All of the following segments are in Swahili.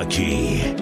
Lucky.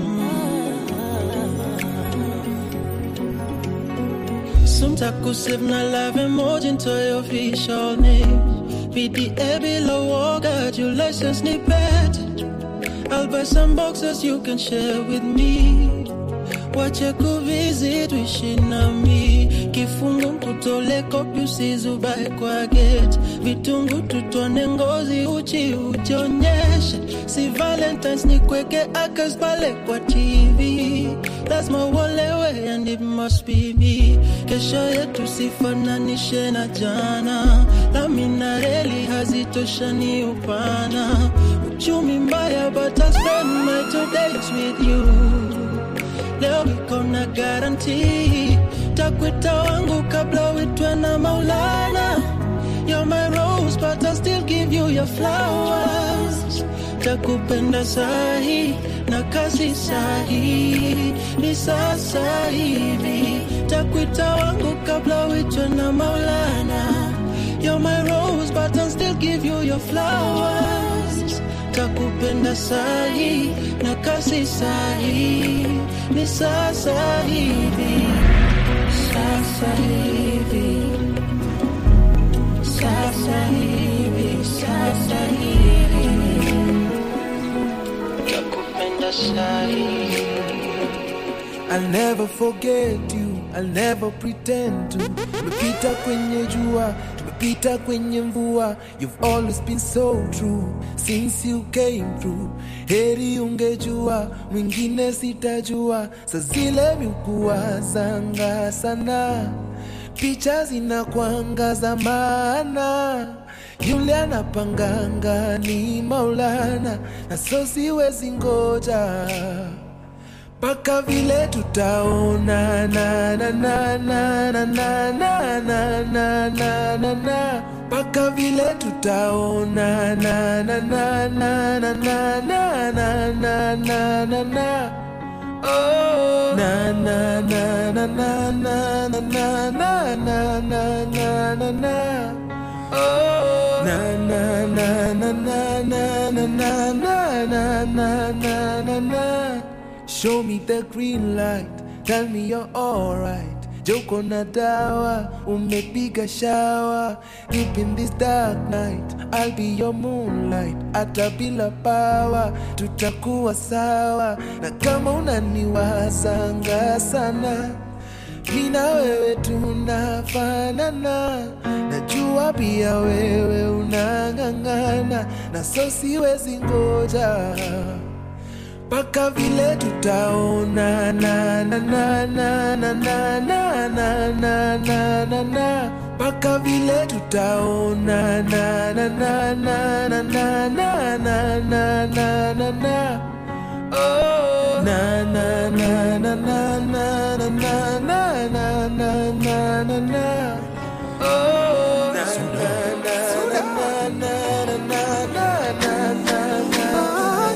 Sumtakusip na love emoji into your official name. PDA below war, got your license snippet. I'll buy some boxes you can share with me. Wache kuvisit wishi nami kifungu mkutole kopi usizubae kwa gate vitungu tutone ngozi uchi ujionyeshe si valentines ni kweke akas pale kwa tv lazima uolewe and it must be me kesho yetu sifananishe na jana lami na reli hazitoshani upana uchumi mbaya but I'll spend my two days with you leo niko na garanti takwita wangu kabla uitwe na maulana You're my rose but I'll still give you your flowers takupenda sahi na kasi sahi ni sasa hivi takwita wangu kabla uitwe na maulana You're my rose but I'll still give you your flowers takupenda sahi na kasi sahi ni sasa hivi sasa hivi sasa hivi sasa hivi takupenda sahi I'll never forget you, I'll never pretend to. Tumepita kwenye jua, tumepita kwenye mvua. You've always been so true since you came through. Heri ungejua, mwingine sitajua. Sa zile miukua zanga sana, picha zinakwanga za maana. Yule anapanganga ni Maulana, na so siwezi ngoja mpaka vile tutaona na na na na na na na na na na na na mpaka vile tutaona na na na na na na na na na na na na Oh, na na na na na na na na na na na na na na Oh, na na na na na na na na na na na na na na Show me the green light, tell me you're alright. Joko na dawa, umepiga shower. Deep in this dark night, I'll be your moonlight. Hata bila power, tutakuwa sawa. Na kama unaniwazanga sana, mi na wewe tunafanana. Najua pia wewe unang'ang'ana, na so siwezi ngoja mpaka vile tutaona na na na na na na na na na na na na mpaka vile tutaona na na na na na na na na na na na na oh na na na na na na na na na na na na na na oh na na na na na na na na na na na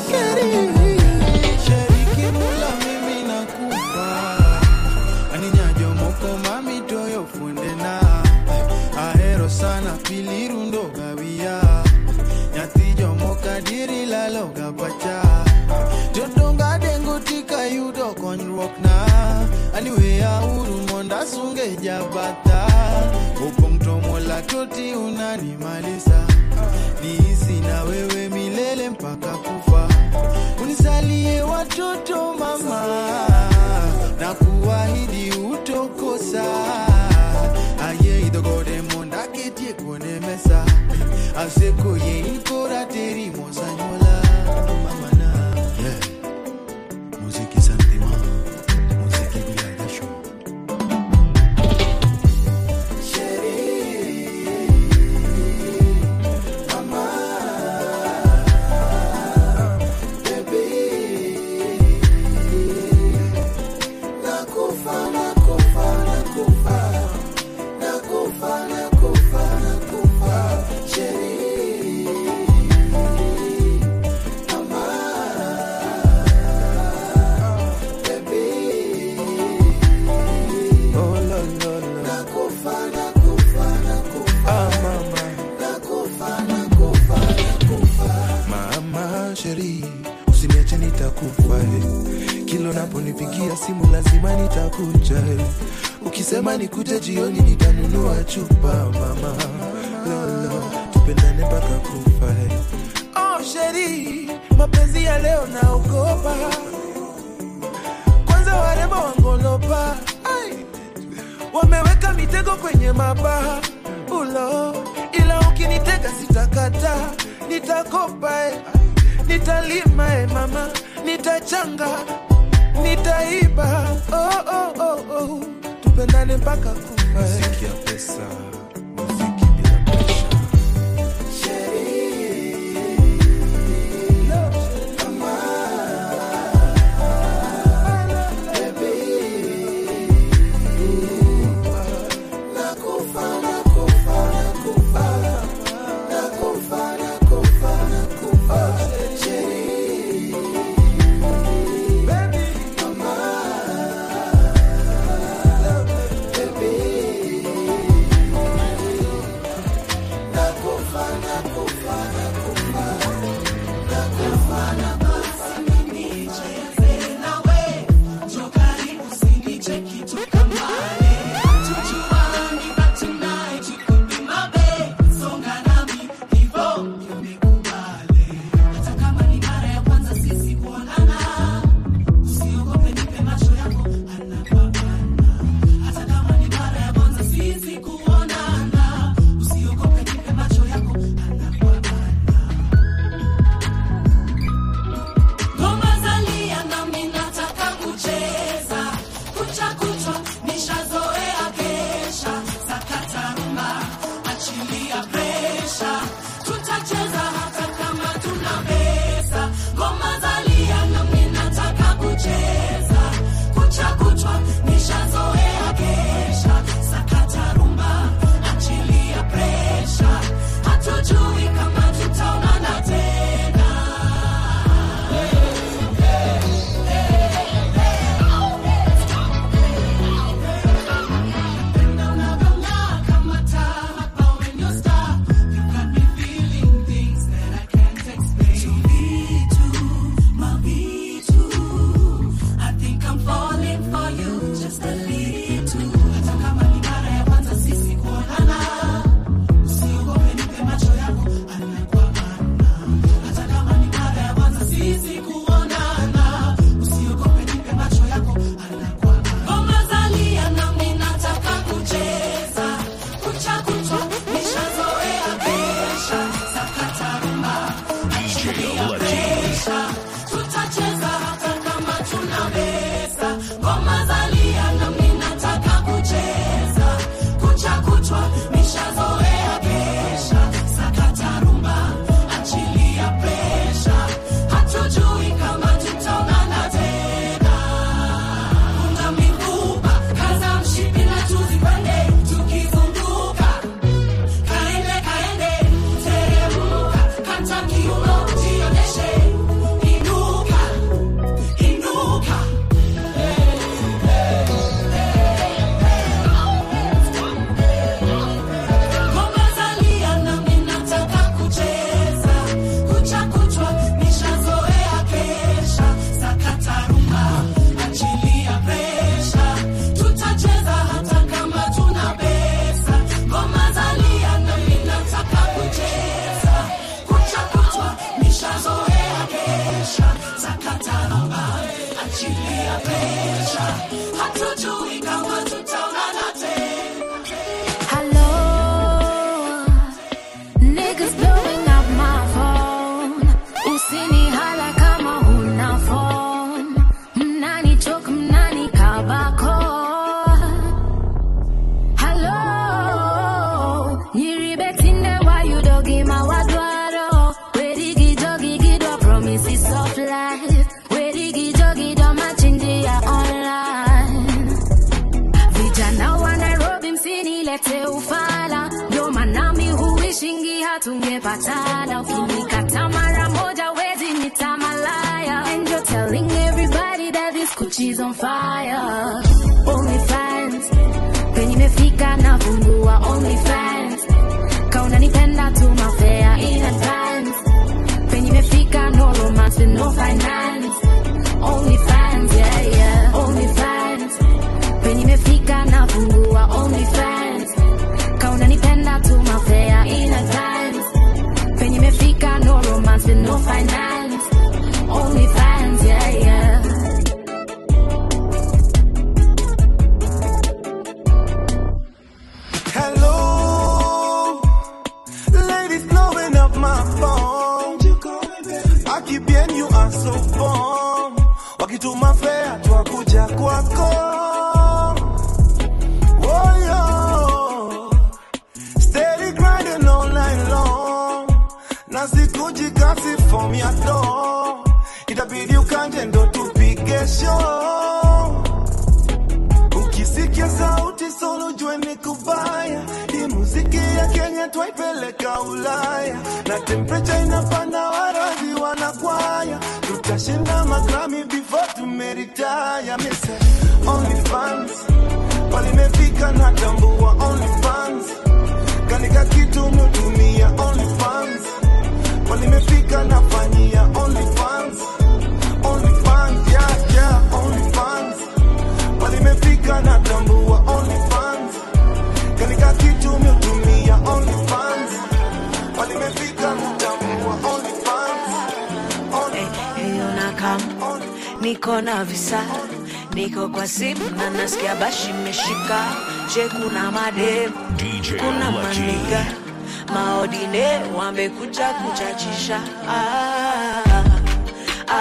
Shariki mula mimi nakufa aninyajo moko mami toyo funde na ahero sana pili rundo gawia nyathi jomoka diri lalo gapacha jodonga dengo tika yudo konyruok na aniweya uru monda sunge jabata opong' to mola toti unanimalisa niisi na wewe milele mpaka kufa unisalie watoto mama na kuahidi utokosa aye idhogode monda ketie kuone mesa aseko ye inkora teri mosanyola mamana yeah. muziki santima muziki bila jasho Nakufa, nakufa, nakufa, nakufa, Sheri. ukinipigia simu lazima nitakuja ukisema nikuje jioni nitanunua chupa mama lolo tupendane mpaka kufa oh sheri mapenzi ya leo naogopa kwanza warembo wangolopa Ai. wameweka mitego kwenye mabaha ulo ila ukinitega sitakata nitakopa eh. nitalima eh, mama nitachanga nitaiba oh, oh, oh, oh. tupendane mpaka kufa muziki ya pesa muziki bila presha Ngoma zalia nami nataka kucheza kucha kuchwa nishazoea kesha sakata rumba achilia presha tutacheza hata kama tuna pesa ngoma zalia nami nataka kucheza kucha kuchwa nishazoea kesha sakata rumba achilia presha hatujui kama tutaonana tena Ngoma zalia nami nataka kucheza kucha kuchwa nishazoea kesha sakata rumba achilia presha tutacheza hata kama tuna pesa ngoma zalia nami nataka kucheza kucha kuchwa nishazoea kesha sakata rumba achilia presha hatujui kama tutaonana tena Funga mifupa, kaza mshipi na tuzipande, tukizunguka. Kaende, kaende, teremuka, kata kiuno, jionyeshe. Inuka, inuka. Ngoma zalia nami nataka kucheza, kucha kuchwa nishazoea kesha, sakata rumba, achilia presha, tutacheza hata kama tuna pesa. Ngoma zalia nami nataka kucheza, kucha kuchwa nishazoea kesha, sakata rumba, achilia presha, hatujui kama tutaonana tena. Hello, niggas blowing up my phone. Usinihala kama huna phone. Mnanichoka, mnanikabako. Hello, nyiribetinde wa you dogi mawadwaro. Wedigi jogi gido promises of life. Wedigi jogi do machinjia online. Vijana wa Nairobi msinilete ufala, ndio maana mi huishingi hatungepatana. Ukinikata mara moja wezi nita malaya, and you're telling everybody that this Gucci's on fire. Only fans penye imefika na fungua only fans, kauna nipenda tu mafea in advance, penye imefika no romance with no finance, only fans yeah yeah. so bomb wakituma fea twakuja kwako oh, yo. Steady grinding all night long na sikuji kasi form ya do itabidi ukanje ndo tupige show ukisikia sauti solo jue ni kubaya hii muziki ya kenya twaipeleka ulaya na temperature inapanda warazi wanakwaya tutashinda magrami before tumeritaya mise only fans walimefika na tambua only fans kanika kitu mutumia only fans walimefika nafanyia only fans only fans yeah yeah only fans walimefika na tambua only fans kanika kitu mutumia only fans walimefika na tambua only fans only Hiyo na kam niko na visa niko kwa simu na nasikia bashi imeshika je kuna madem DJ kuna Lucky. maniga maodine wamekuja kuchachisha ah, ah,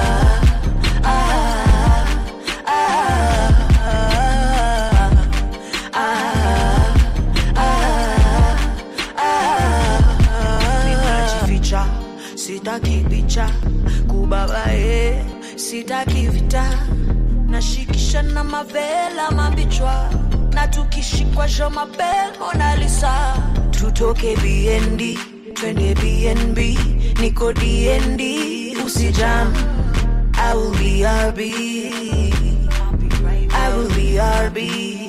ah, ah, ah, ah, ninajificha sitaki picha kubabae sitaki vita nashikisha na mavela mabichwa na tukishikwa jo mabel monalisa tutoke bnd twende bnb niko dnd usijam I will be RB. I will be RB.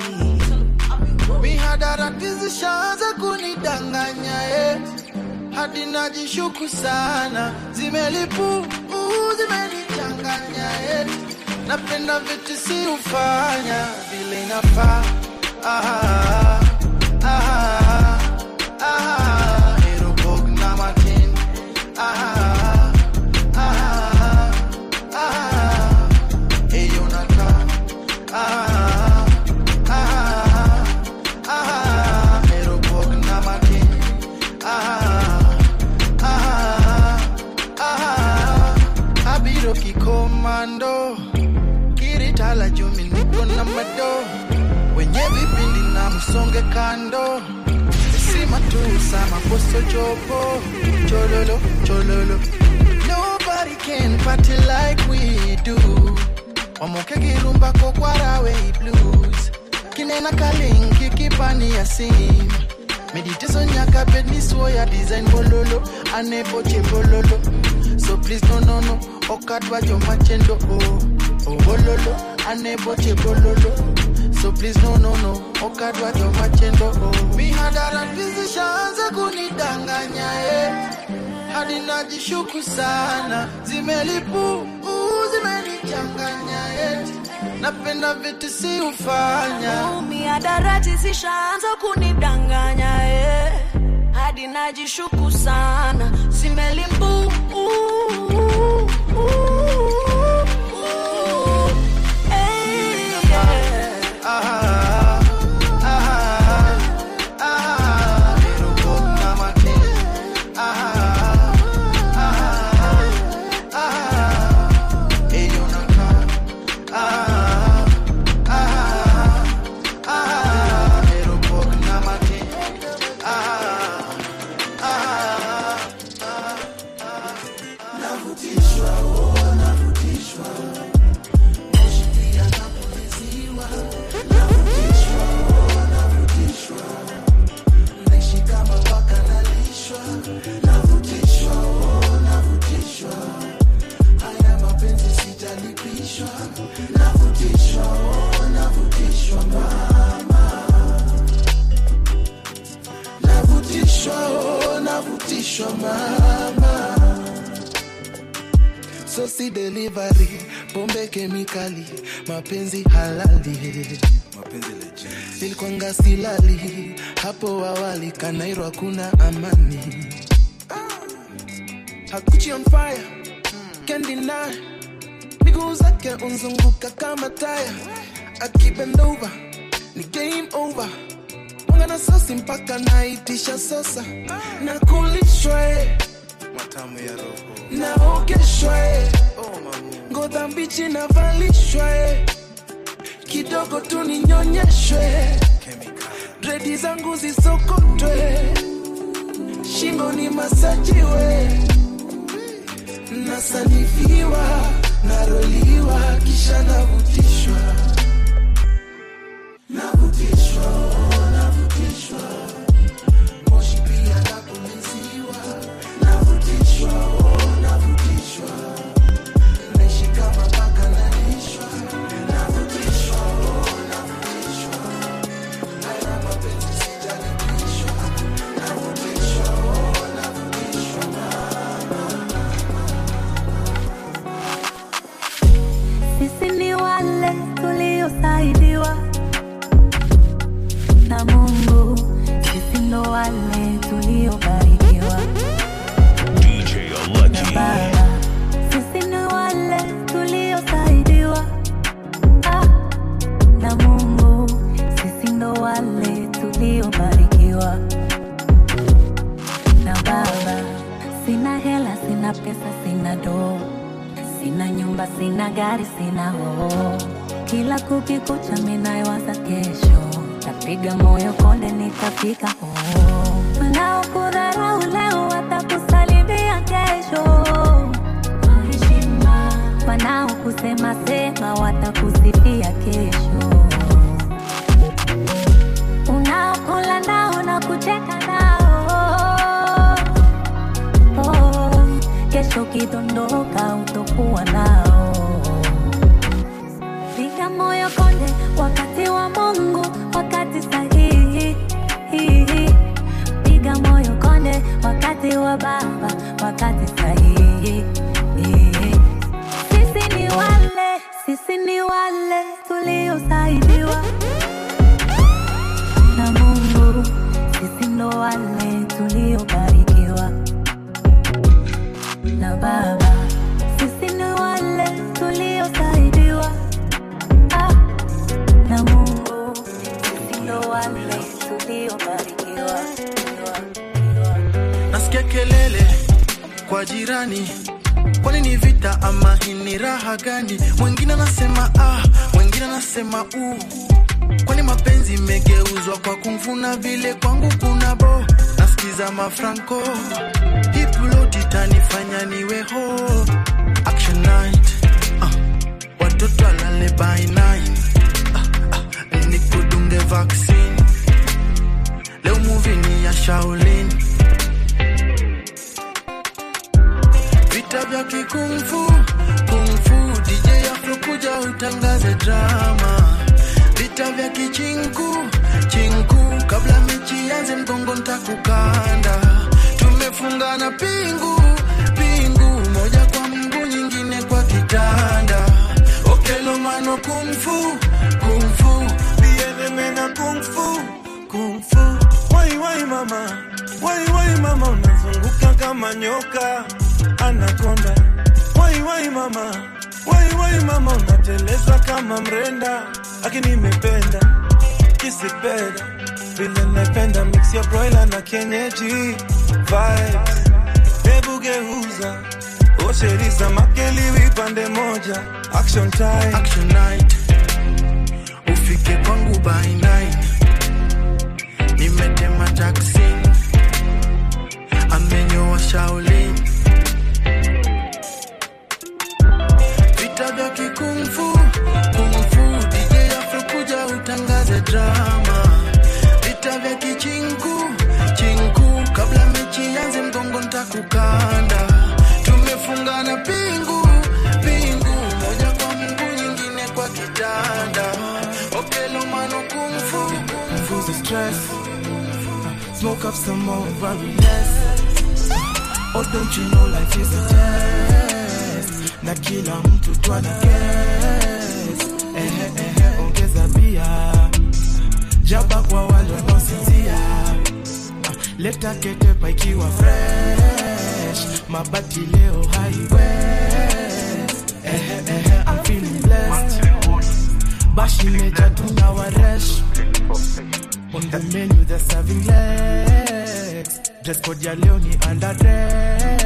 mihadarati zishaanza kunidanganya eh. hadi najishuku sana zimelipu uh, zimenichanganya eh. napenda vitu si ufanya vile inafaa ah, ah, ah, Aerobog na Martin. Ah, ah, ah, Eyo naka. Ah, ah, ah, Aerobog na Martin. Ah, ah, ah, Abiro kikomando kiritala jumi niko na mado wenye vipindi na msonge kando sima tu sama posto jopo chololo chololo nobody can party like we do wamoke kirumba kokwarawe blues kinena kalingi kipani ya sim meditation nyaka bedni swoya design bololo aneboche bololo so please no no no okadwa jomachendo oh oh bololo aneboche bololo so please no no no okadwa jomachendo oh mihadara zishaanza kunidanganya eh hadi najishuku sana zimelipu uh, zimenichanganya eh napenda vitu si ufanya miadarati zishaanza kunidanganya eh. hadi najishuku sana zimelimbu Ah, ah, ah, Aerobog na Martin. Ah, ah, ah, Eyo naka. Ah, ah, ah, Aerobog na Martin. Ah, ah, navutishwa oh, navutishwa mama sosi delivery pombe kemikali mapenzi halali nilikwanga silali hapo awali kanairo hakuna amani hakuchi on fire can't deny miguu zake unzunguka kama taya akibend over ni game over mwanga na sosi mpaka naitisha sosa na kulishwa eh. matamu ya roho naogeshwa eh. oh, mamu. ngoza mbichi navalishwa eh. kidogo tu ninyonyeshwe Chemical. dredi zangu zisokotwe shingo ni masajiwe nasanifiwa naroliwa kisha navutishwa navutishwa oh, navutishwa moshi pia napuliziwa navutishwa oh, navutishwa naishi kama paka nalishwa navutishwa oh, navutishwa haya mapenzi sijalipishwa navutishwa oh, navutishwa Sisi ni wale tuliosaidiwa na Mungu, sisi ndo wale tuliobarikiwa DJ na Lucky. Baba. Sisi ni wale tuliosaidiwa ah, na Mungu, sisi ndo wale tuliobarikiwa na Baba. Sina hela, sina pesa, sina doo Sina nyumba, sina gari, sina hoo. Kila kukikucha minaiwaza kesho, tapiga moyo konde, nitafika hoo. Wanaokudharau leo watakusalimia kesho. Heshima. Wanaokusema sema watakusifia kesho. Unaokula nao na kucheka nao oh, kesho kidondoka utokuwa nao. Piga moyo konde, wakati wa Mungu, wakati sahihi. Piga moyo konde, wakati wa Baba, wakati sahihi. Sisi ni wale, sisi ni wale tuliosaidiwa na Mungu, sisi ndo wale tuliobarikiwa na Baba. Sisi ni wale tuliosaidiwa ah, na Mungu. Sisi ndo wale tuliobarikiwa. nasikia kelele kwa jirani kwani ni vita ama hii ni raha gani mwingine anasema ah mwingine anasema u kwani mapenzi imegeuzwa kwa kumfuna vile kwangu kuna bo nasikiza mafranco hipuloti tanifanya niwe ho action night ah, watoto alale by nine ah, ah, nikudunge vaccine leo movie ni ya shaolin vita vya kikungfu kungfu dj afro kuja utangaze drama vita vya kichinku chinku kabla mechi yanze mgongo ntakukanda tumefungana pingu pingu moja kwa mguu nyingine kwa kitanda okelomano kungfu kungfu Bienvenida kung fu, kung fu. Wai wai mama, wai wai mama, unazunguka kama nyoka anakonda. Wai wai mama, wai wai mama, unateleza kama mrenda. Aki nimependa kisipenda vile napenda mix ya broiler na kienyeji vibes. Hebu geuza osheriza makeliwi pande moja, action time. action night ufike kwangu by nine nimetema taksi amenyoa shaolin vita vya kikungfu kungfu dj afro kuja utangaze drama vita vya kichinku chinku kabla mechi yanze mgongo ntakukanda tumefungana pingu pingu moja kwa mguu nyingine kwa kitanda okelomano kungfu Confuse the stress. Smoke up some more worriness. Oh, don't you know life is a test? Na kila mtu twana guess. Ehe, ehe, ongeza bia. Jaba kwa wale wanaosinzia. Ah, Leta ketepa ikiwa fresh. Mabati leo highway. Ehe, ehe, I'm feeling blessed. Bashi meja tuna waresh On the menu they're serving legs Dress code ya leo ni underdress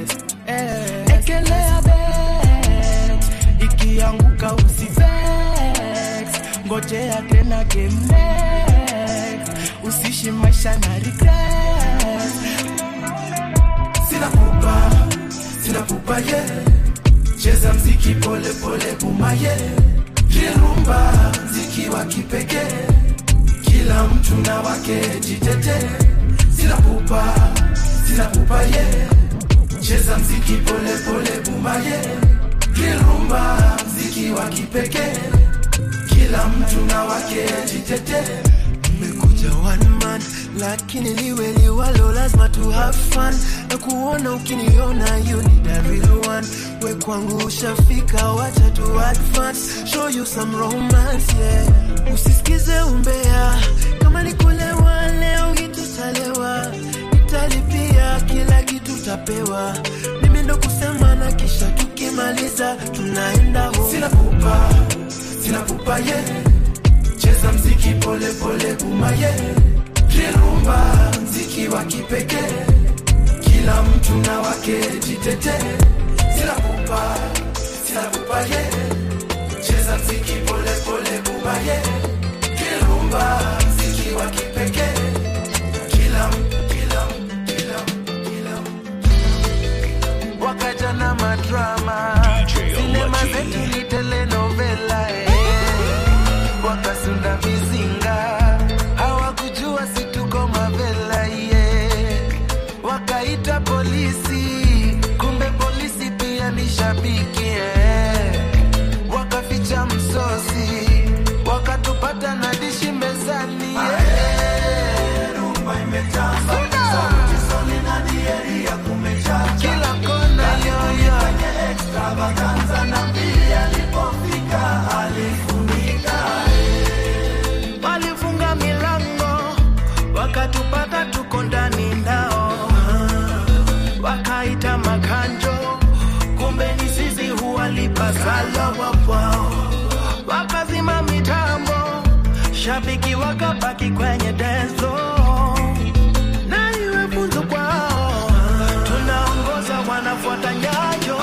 eh. ekelea bet ikianguka usivex ngojea tena game next usishi maisha na regret sina pupa sina pupa ye cheza mziki pole pole bumaye rirumba mziki wa kipekee kila mtu na wake jitete sina pupa sina pupa ye cheza mziki pole pole bumaye rirumba mziki wa kipekee kila mtu na wake jitete nimekuja one man lakini liwe liwalo lazima tu have fun na kuona ukiniona you need a real one we kwangu ushafika wacha tu advance show you some romance yeah usisikize umbea kama ni kulewa leo hitutalewa nitalipia kila kitu tapewa mimi ndo kusema na kisha tukimaliza tunaenda home sina pupa sina pupa ye cheza mziki pole pole bumaye rirumba mziki wa kipekee kila mtu na wake jitete sina pupa sina pupa ye cheza mziki pole pole bumaye rirumba mziki wa kipekee kila mtu kila mtu kila mtu kila mtu wakaja na madrama sinema zetu ni telenovela eh. wakasunda mizinga hawakujua situko mavela yeah. wakaita polisi kumbe polisi pia ni shabiki eh. wakaficha msosi wakatupata na dishi mezani kila kona yoyo walifunga milango wakatupata tuko ndani ndao wakaita makanjo kumbe ni sisi huwalipa sala wapwao wakazima mitambo shabiki wakabaki kwenye denzo na iwe funzo kwao tunaongoza wanafuata nyayo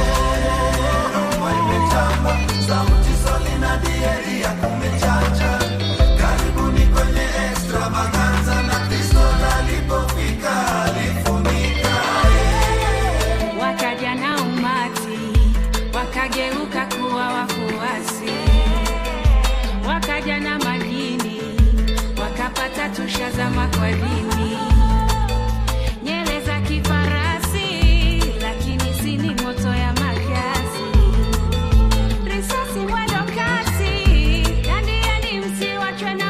sauti soli na dieri ya kumechacha karibuni kwenye extravaganza na kristo alipofika alifunika wakaja na umati wakageuka kuwa wafuasi wakaja na majini wakapata tushazama kwa dini nyele za kifarasi lakini sini moto ya makasi risasi mwendo kasi dandiani msiwachwe na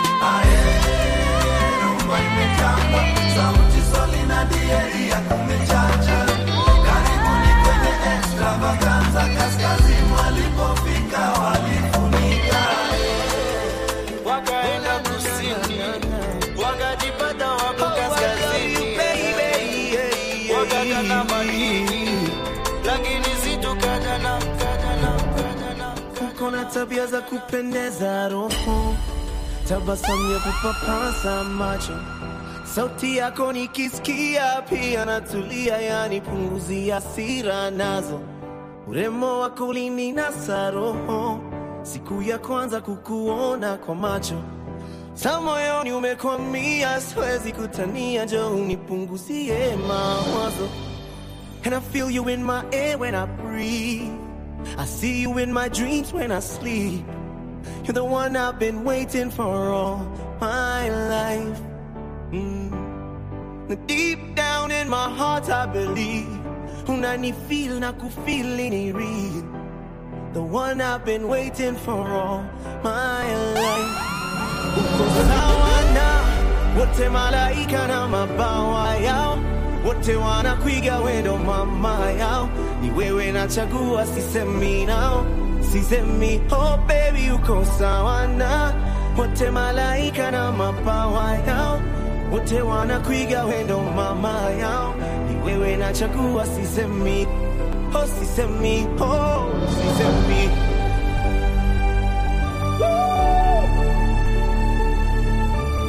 sauti soli na dieri ya kumechacha karibuni kwenye extravaganza kaskazini walipofika walifunika wakaenda kusini wakajipata wako kaskazini wakaja na madini lakini situkaja na kaja na kaja na uko na tabia za kupendeza roho tabasamu ya kupapasa macho sauti yako nikisikia pia natulia yani punguzia sira nazo urembo wako ulininasa roho siku ya kwanza kukuona kwa macho sa moyoni umekwamia siwezi kutania jo unipunguzie mawazo and i feel you in my air when i breathe i see you in my dreams when i sleep you're the one i've been waiting for all my life mm. deep down in my heart i believe unanifeel na kufeel ni real the one I've been waiting for all my life. Uko sawa na wote malaika na mabawa yao, wote wanakuiga wendo mama yao, ni wewe nachagua, sisemi nao, sisemi oh baby, uko sawa na wote malaika na mabawa yao, wote wanakuiga wendo mama yao, ni wewe nachagua, sisemi oh sisemi oh sisemi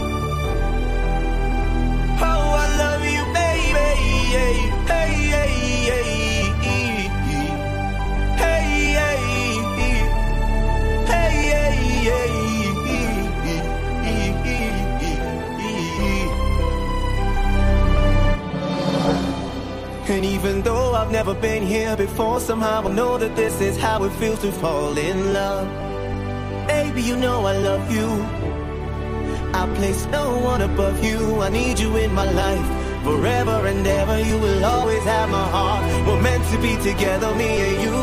Oh, I love you, baby. Hey, hey, And even though I've never been here before, somehow I know that this is how it feels to fall in love. Baby, you know I love you. I place no one above you. I need you in my life. Forever and ever, you will always have my heart. We're meant to be together, me and you.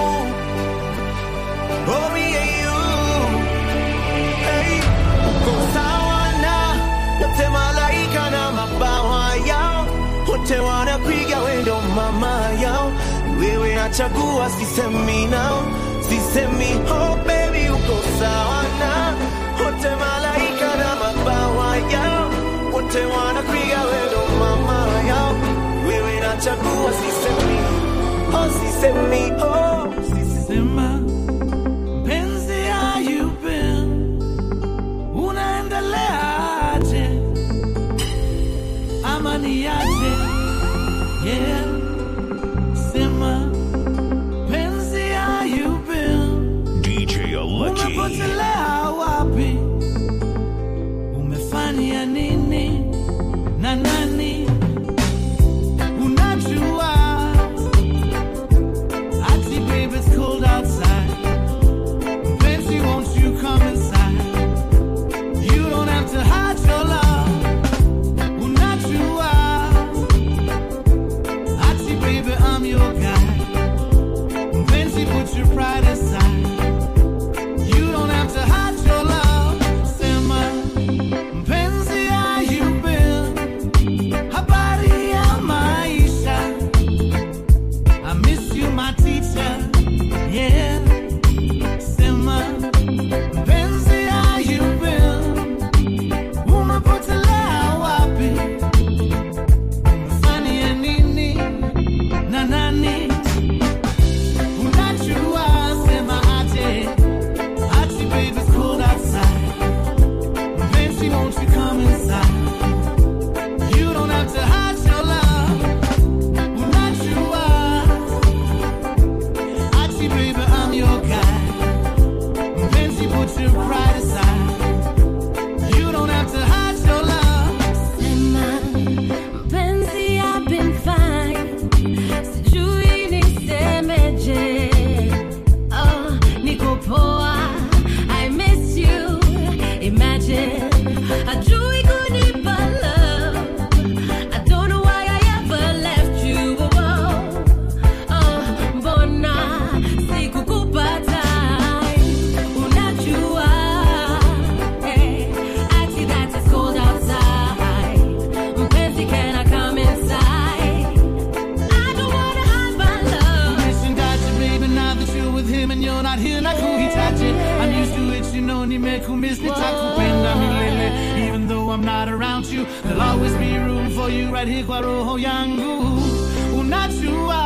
Oh, me and you. Hey, uko sawa na wote malaika na mabawa yao, wote wanapiga wendo mama yao. Wewe nachagua, sisemi nao, sisemi oh baby, uko sawa na wote malaika na mabawa yao, wote wanapiga wendo mama yao. Wewe nachagua, sisemi oh, sisemi oh, Sema mpenzi, how you been? Unaendeleaje? Ama niaje? Yeah. Sema mpenzi, how you been? DJ Lucky. Umepotelea wapi? Umefanya nini na nani? Unajua ati baby it's cold outside. Fancy, won't you come inside? You don't have to hide your love. Unajua ati baby I'm your guy. Fancy, put your pride aside. You don't have to hide your love. Sema, mpenzi, how you been? Habari ya maisha. I miss you, my teacher. Yeah. Sema, mpenzi, how you been? Umepotelea wapi? Umefanya nini na nani? Unajua, sema aje. Ati, baby, it's cold outside. Fancy, won't you come inside? You don't have to hide your love. Unajua, ati, baby, I'm your guy. Fancy, put your pride aside. You don't have to hide your love. Sema, mpenzi, I've been fine. Sijui nisemeje. Oh, niko poa. I miss you. Imagine, hajui kunipa love. I don't know why I ever left you. Oh, oh, mbona sikukupata? Unajua, eh, ati that it's cold outside. Mpenzi, can I come inside? I don't wanna hide my love. Missing Dodger, baby, now that you're with him and you're not here, nakuhitaji. I'm used to it, you know, nimekumiss, nitakupenda milele. Even though I'm not around you, there'll always be room for you right here kwa roho yangu. Unajua,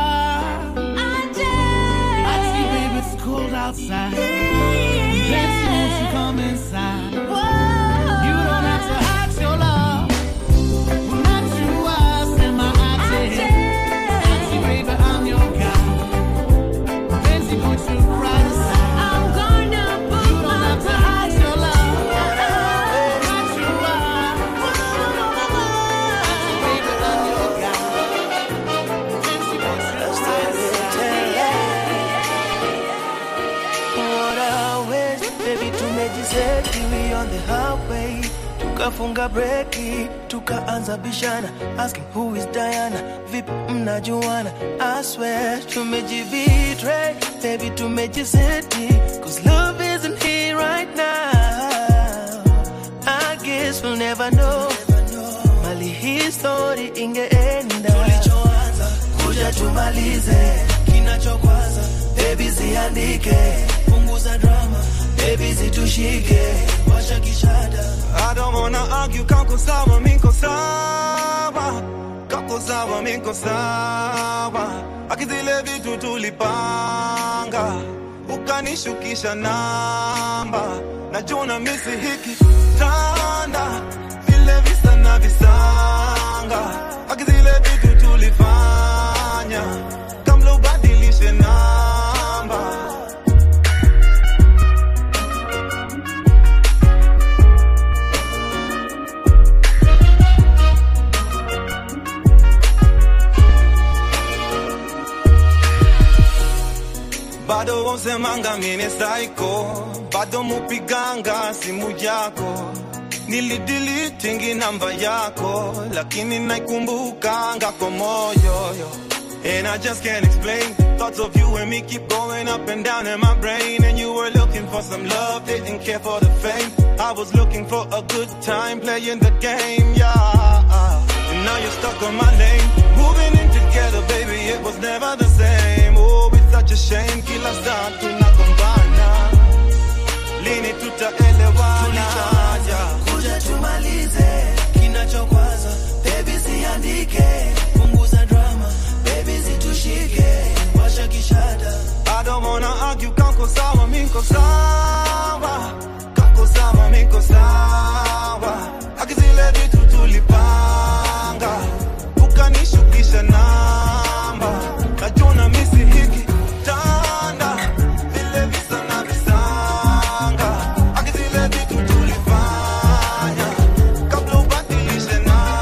ati, baby, it's cold outside. Fancy, won't you come inside? You don't have to hide your love. Unajua, sema aje. Ati, baby, I'm your guy. Fancy, put your pride aside. I'm gonna put You don't have to hide your love. Unajua, ati, baby, I'm your guy. Fancy, put your pride What a waste, baby, tumejiseti we on the highway tukafunga breki tukaanza bishana asking who is Diana vipi mnajuana I swear tumejibetray baby tumejiseti cause love isn't here right now I guess we'll never know mali hii story ingeenda tulichoanza kuja tumalize kinachokwaza baby ziandike punguza drama baby zitushike washa kishada I don't wanna argue, kako sawa, miko sawa, kako sawa, miko sawa. Akizile vitu tulipanga, ukanishukisha namba, najua na misi hiki tanda, vile visa na visanga. Akizile vitu tulifanya, kabla ubadilishe namba. wausemanga mine saiko bado mupiganga simu yako nilidilitingi namba yako lakini naikumbukanga kwa moyo yo. And I just can't explain Thoughts of you and me keep going up and down in my brain And you were looking for some love, didn't care for the fame I was looking for a good time playing the game, yeah And now you're stuck on my lane Moving in together, baby, it was never the same Oh, it's such a shame Kila saa tunagombana Lini tutaelewana yeah. kuja tumalize kinachokwaza bebi ziandike punguza drama bebi zitushike washa kishada I don't wanna argue, kako sawa, miko sawa Kako sawa, miko sawa Akizile vitu tulipanga Ukanishukisha namba Najuna misi hiki tanda Vile visa na visanga Akizile vitu tulifanya Kabla ubadilishe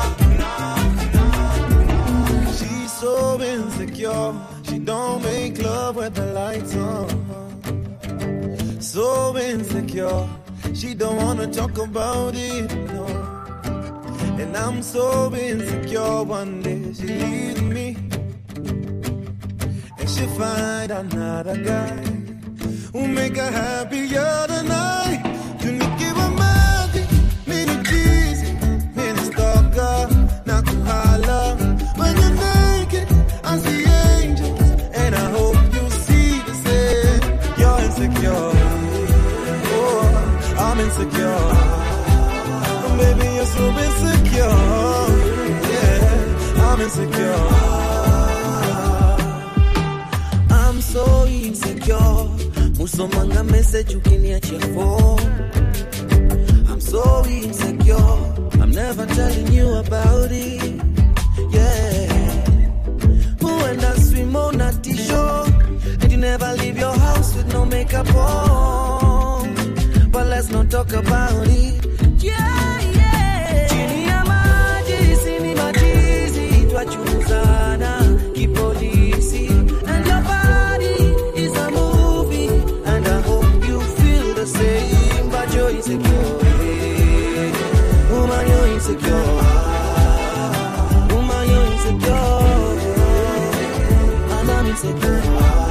na She's so insecure. She don't make love with the lights on. So insecure. She don't wanna talk about it, no. And I'm so insecure. One day she leaves me, and she find another guy who make her happier tonight. Tunikiwa maji, mini cheesy, mini stalker, na kuhala. When you're naked, I see angels, and I hope you see the same. You're insecure, oh, I'm insecure. Baby, you're so insecure, yeah, I'm insecure. I'm so insecure musomanga message ukiniachia phone I'm so insecure I'm never telling you about it yeah who and I swim on a t-shirt and you never leave your house with no makeup on but let's not talk about it yeah yeah chini ya maji sini matizi twachunguzana kipolisi and your body is a movie and I hope you feel the same but you're insecure woman you're insecure woman you're insecure and I'm insecure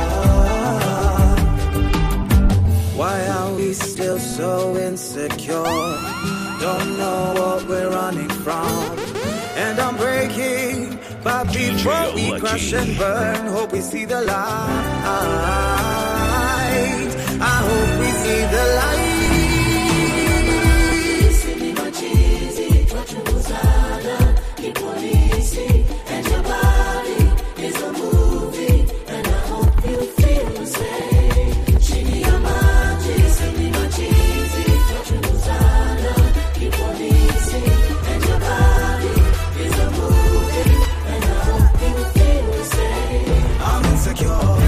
why are we still so insecure don't know what we're running from and I'm breaking but before we crash and burn hope we see the light I hope we see the light I'm insecure.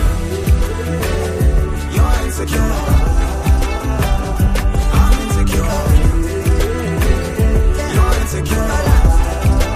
You're insecure. I'm insecure. You're insecure.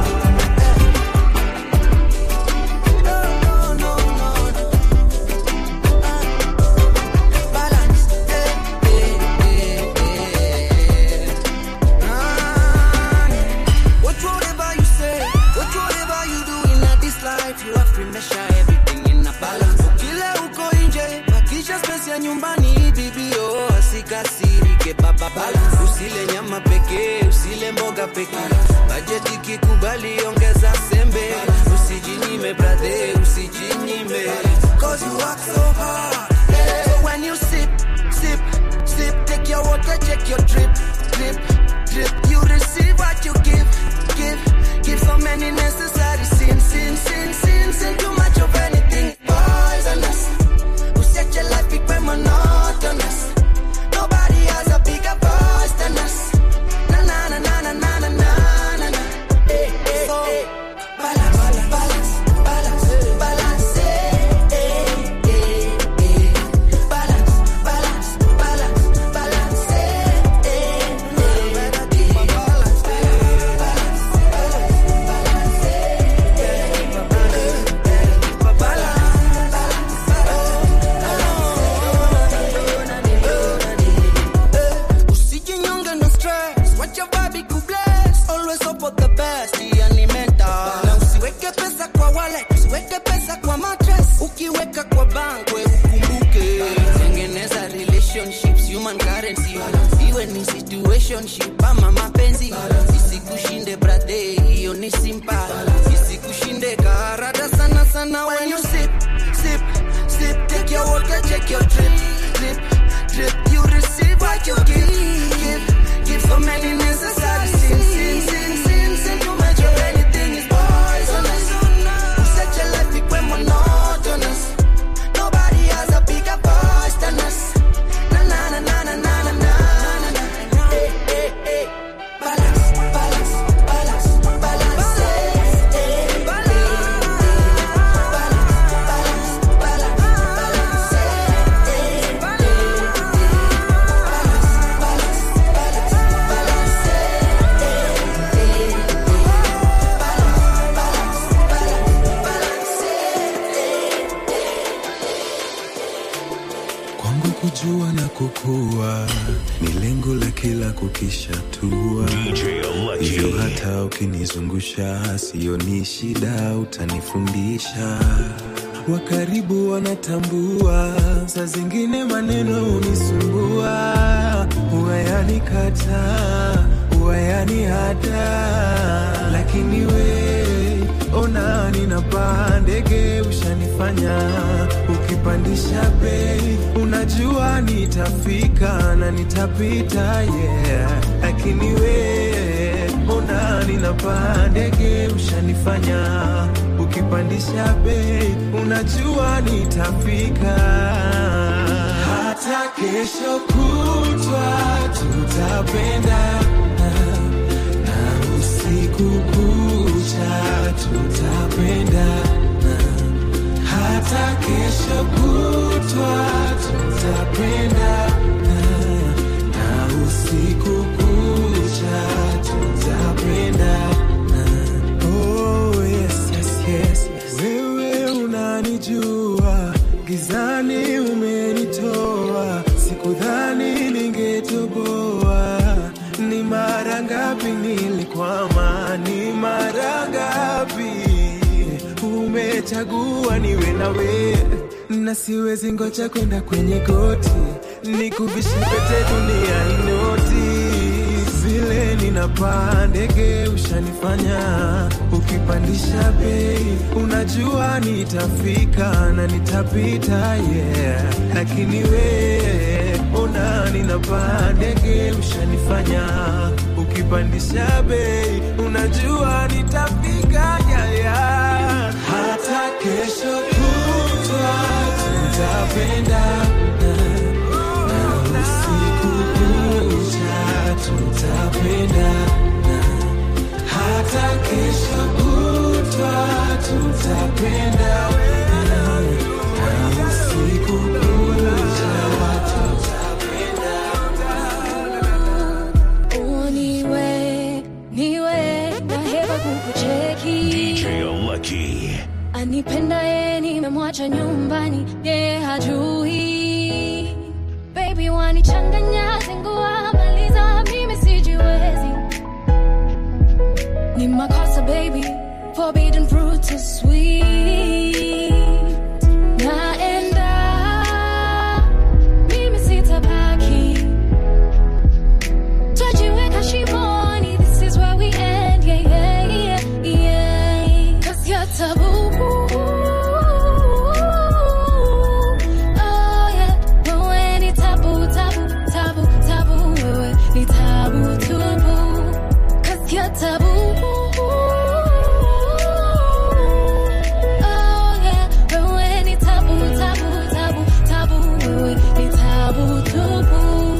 What whatever you say, what whatever you do in this life, you have to measure everything in a balance. Kile uko nje, bakisha space ya nyumbani, bibi oh, asikasirike baba balance. Usile nyama pekee, usile mboga pekee. Budget ikikubali ongeza sembe. Usijinyime brother, usijinyime. Cause you work so hard. So when you sip, sip, sip, take your water, check your drip, drip, drip. You receive what you give, give, give so many necessary sins, sin, sin, sin, sin. Too much of anything poisonous. Who set your life become monotonous? Nobody has a bigger voice than us. Na na na na na na na na na na. Eh, eh, so, balance, balance, balance, balance. Eh, eh, eh, eh. Balance, balance, balance, balance. Eh, eh, eh, eh. ukishatua hivyo hata ukinizungusha sioni shida utanifundisha wa karibu wanatambua saa zingine maneno unisumbua huwayanikataa huwayanihada lakini we ona ninapaa ndege ushanifanya ukipandisha bei unajua nitafika na nitapita yeah lakini we ona ninapaa ndege ushanifanya ukipandisha bei unajua nitafika hata kesho kutwa tutapendana na usiku kucha tutapendana hata kesho kutwa tutapendana na usiku kucha tutapendana oh, yes, yes, yes, yes. wewe unanijua gizani umenitoa sikudhani ningetoboa ni mara ngapi nilikwama ni mara ngapi umechagua niwe nawe na siwezi ngoja kwenda kwenye goti nikuvishe pete dunia inoti vile ninapaa ndege ushanifanya ukipandisha bei unajua nitafika na nitapita yeah lakini we ona ninapaa ndege ushanifanya ukipandisha bei unajua nitafika yeah, yeah. hata kesho kutwa tutapendana na usiku kucha tutapendana hata kesho kutwa tutapendana na usiku kucha Oh, niwe niwe naheba kukucheki DJ Lucky. anipenda ye nimemwacha nyumbani ye hajui baby wanichanganya zingua maliza mimi sijiwezi ni makosa baby forbidden fruit so sweet naenda mimi sitabaki Twajiweka shimoni, this is where we end, yeah, yeah, yeah, yeah. 'Cause you're taboo. Oh, yeah. Wewe ni tabu, tabu, tabu, tabu. Wewe ni tabu tupu. 'Cause you're taboo. Oh, yeah. Wewe ni tabu, tabu, tabu, tabu. Wewe ni tabu tupu.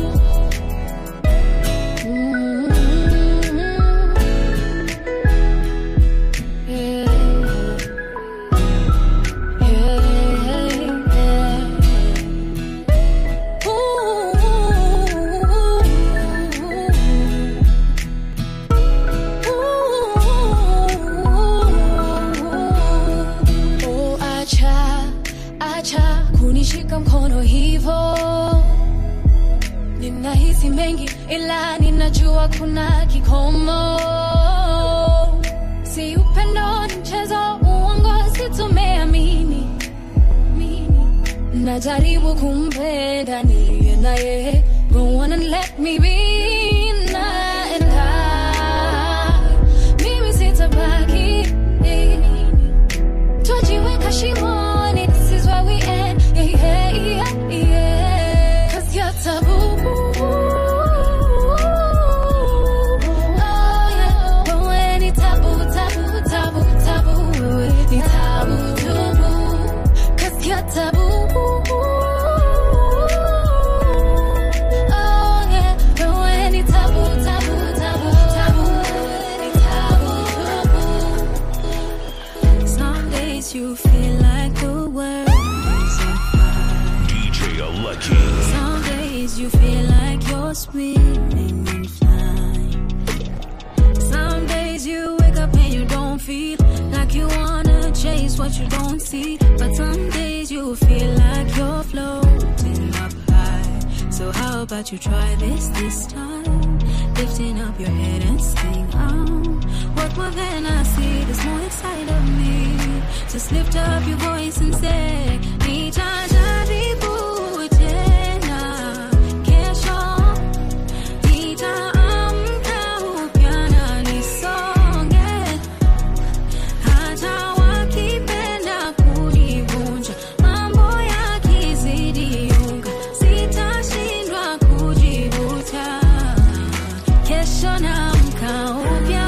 Oh, acha, acha kunishika mkono hivo ninahisi mengi ila ninajua kuna kikomo si upendo ni mchezo uongo situmeamini Mini. najaribu kumpenda niliye naye go on and let me be naenda mimi sitabaki twajiweka shimoni this is where we end yeah, yeah, yeah, yeah. 'Cause you're taboo Oh, yeah. Wewe ni tabu, tabu, tabu, tabu. Wewe ni tabu, tubu. 'Cause you're taboo Oh, yeah. Wewe ni tabu, tabu, tabu, tabu. Wewe ni tabu, tubu. Some days you feel like the world is on fire. DJ Lucky. Some days you feel like you're swimming in flying. Some days you wake up and you don't feel like you wanna chase what you don't see. But some days you feel like you're floating up high. So So how about you try this this time? Lifting up your head and sing out. What more than I see, there's more inside of me. Just lift up your voice and say, Nitajaribu tena kesho. Nitaamka upya na nisonge. Hata wakipenda kunivunja, mambo yakizidi unga, sitashindwa kujivuta. Kesho naamka upya,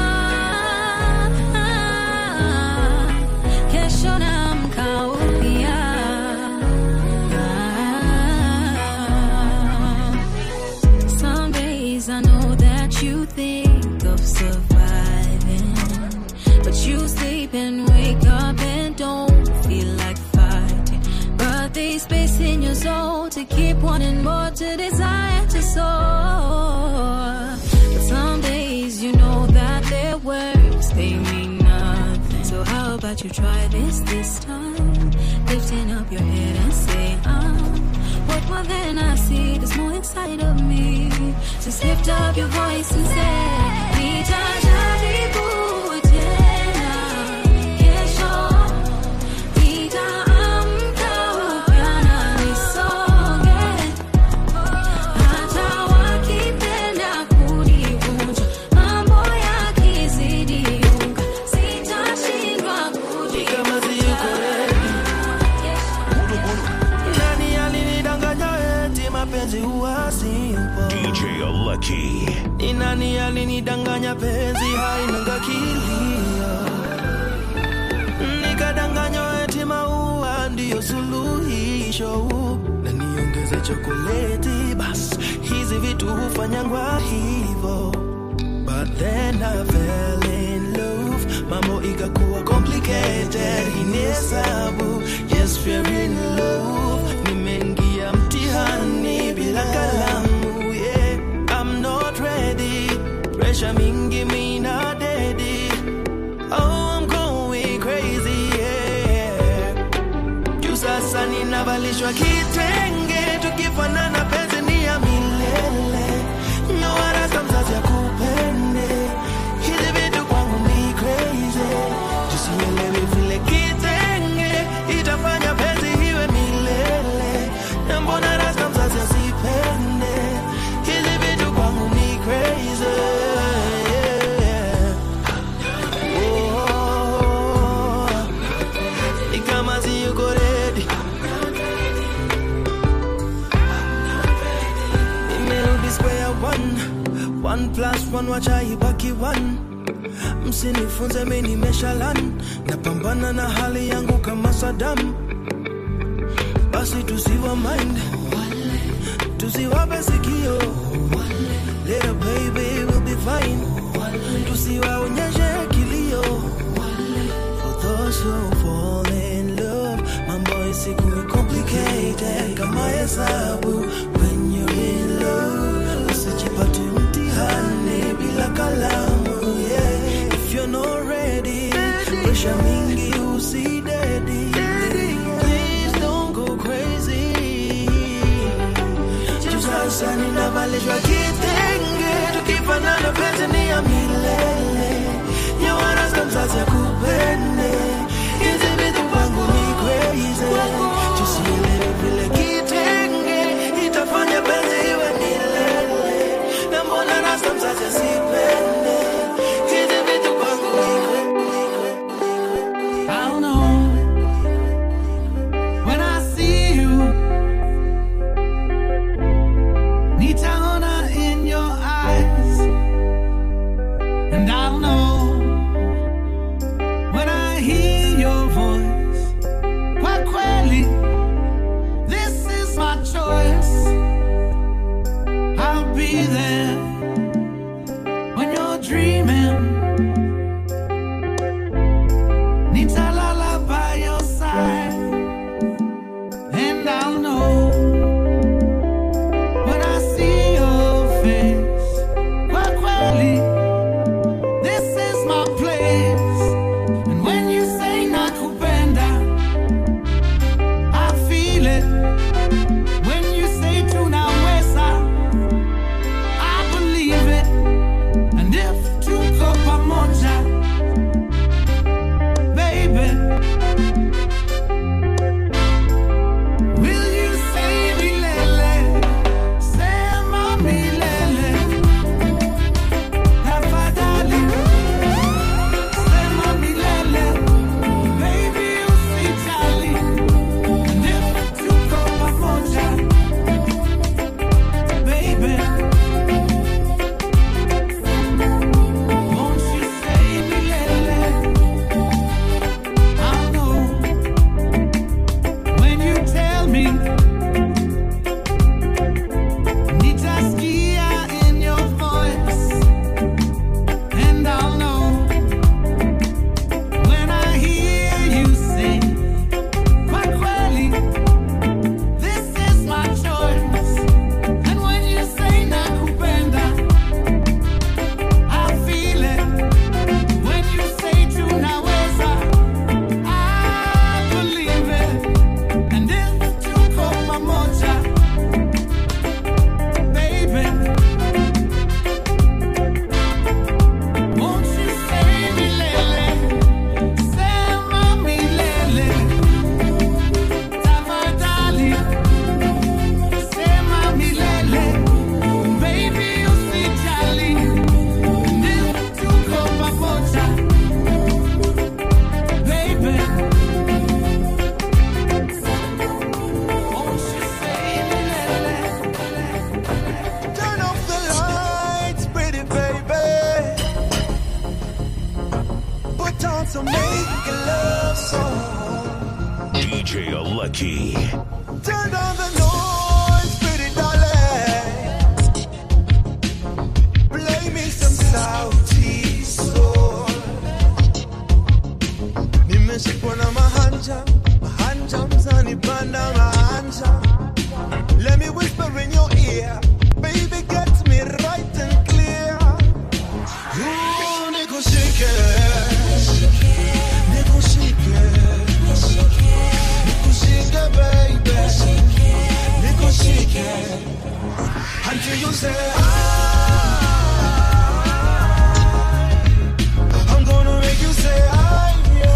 kesho naamka upya. Some days I know that you think of surviving, but you sleep and wake up and don't feel like fighting. But there's space in your soul to keep wanting more, to desire to soar. But some days you know that their words they mean nothing. So how about you try this this time? Lifting up your head and say, ah. What more than I see, there's more inside of me. Just lift up your voice and say, Nitajaribu tena kesho. Nitaamka upya na nisonge. Hata wakipenda kunivunja, mambo yakizidi unga, sitashindwa Nani alinidanganya eti mapenzi huwa simple? DJ Lucky. Ni nani alinidanganya penzi hainanga kilio? Nikadanganywa eti maua ndiyo suluhisho, na niongeze chokoleti bas, hizi vitu hufanyangwa hivo. But then I fell in love, mambo ikakuwa complicated, hii ni hesabu, yes we're in love, nimeingia mtihani bila kalamu, yeah, I'm not ready, pressure mingi mina dedi, oh I'm going crazy, yeah, juu sasa ninavalishwa kitenge, tukifanana penzi ni ya milele, nyowarasa mzazi akupende, hizi vitu kwangu ni crazy, tusielewi vile kitenge itafanya penzi iwe milele, na mbona rasta mzazi asipende, hizi vitu kwangu ni crazy, yeah. Oh, ni kama siyuko ready. Nimerudi square one. One plus one wacha ibaki one. Msinifunze mi nimeshalan, napambana na hali yangu kama Saddam. Basi tusiwa mind, tusiwape sikio. Little baby will be fine, tusiwaonyeshe kilio. For those who fall in love, mambo isikuwe complicated kama hesabu. When you're in love, usijipate mtihani bila kalamu. Yeah, if you're not ready, pressure mingi usidedi. Please don't go crazy. Juu sasa ninavalishwa kitenge, tukifanana penzi ni ya milele. Nyawarasta mzazi akupende, hizi vitu kwangu ni crazy. Tusielewe vile kitenge itafanya penzi iwe milele, na mbona rasta mzazi asipende, hizi vitu kwangu ni I don't know when I see you. Nitaona in your eyes, and I don't know want to make a love song. DJ Lucky. Turn down the noise, pretty darling. Play me some sauti soul. Nimeshikwa na mahanja, mahanja mzani banda mahanja. Let me whisper in your ear, baby, get me right and clear. Ooh, nikushike, nikushike, nikushike, baby, nikushike, until you say I. I'm gonna make you say I.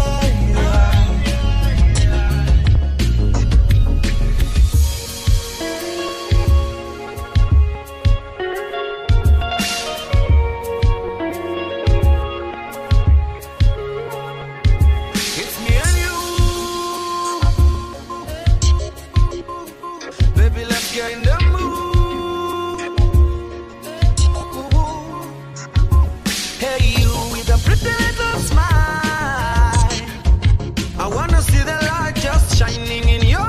It's me and you. Baby, let's get in the mood. Hey, you with a pretty little smile. I wanna see the light just shining in your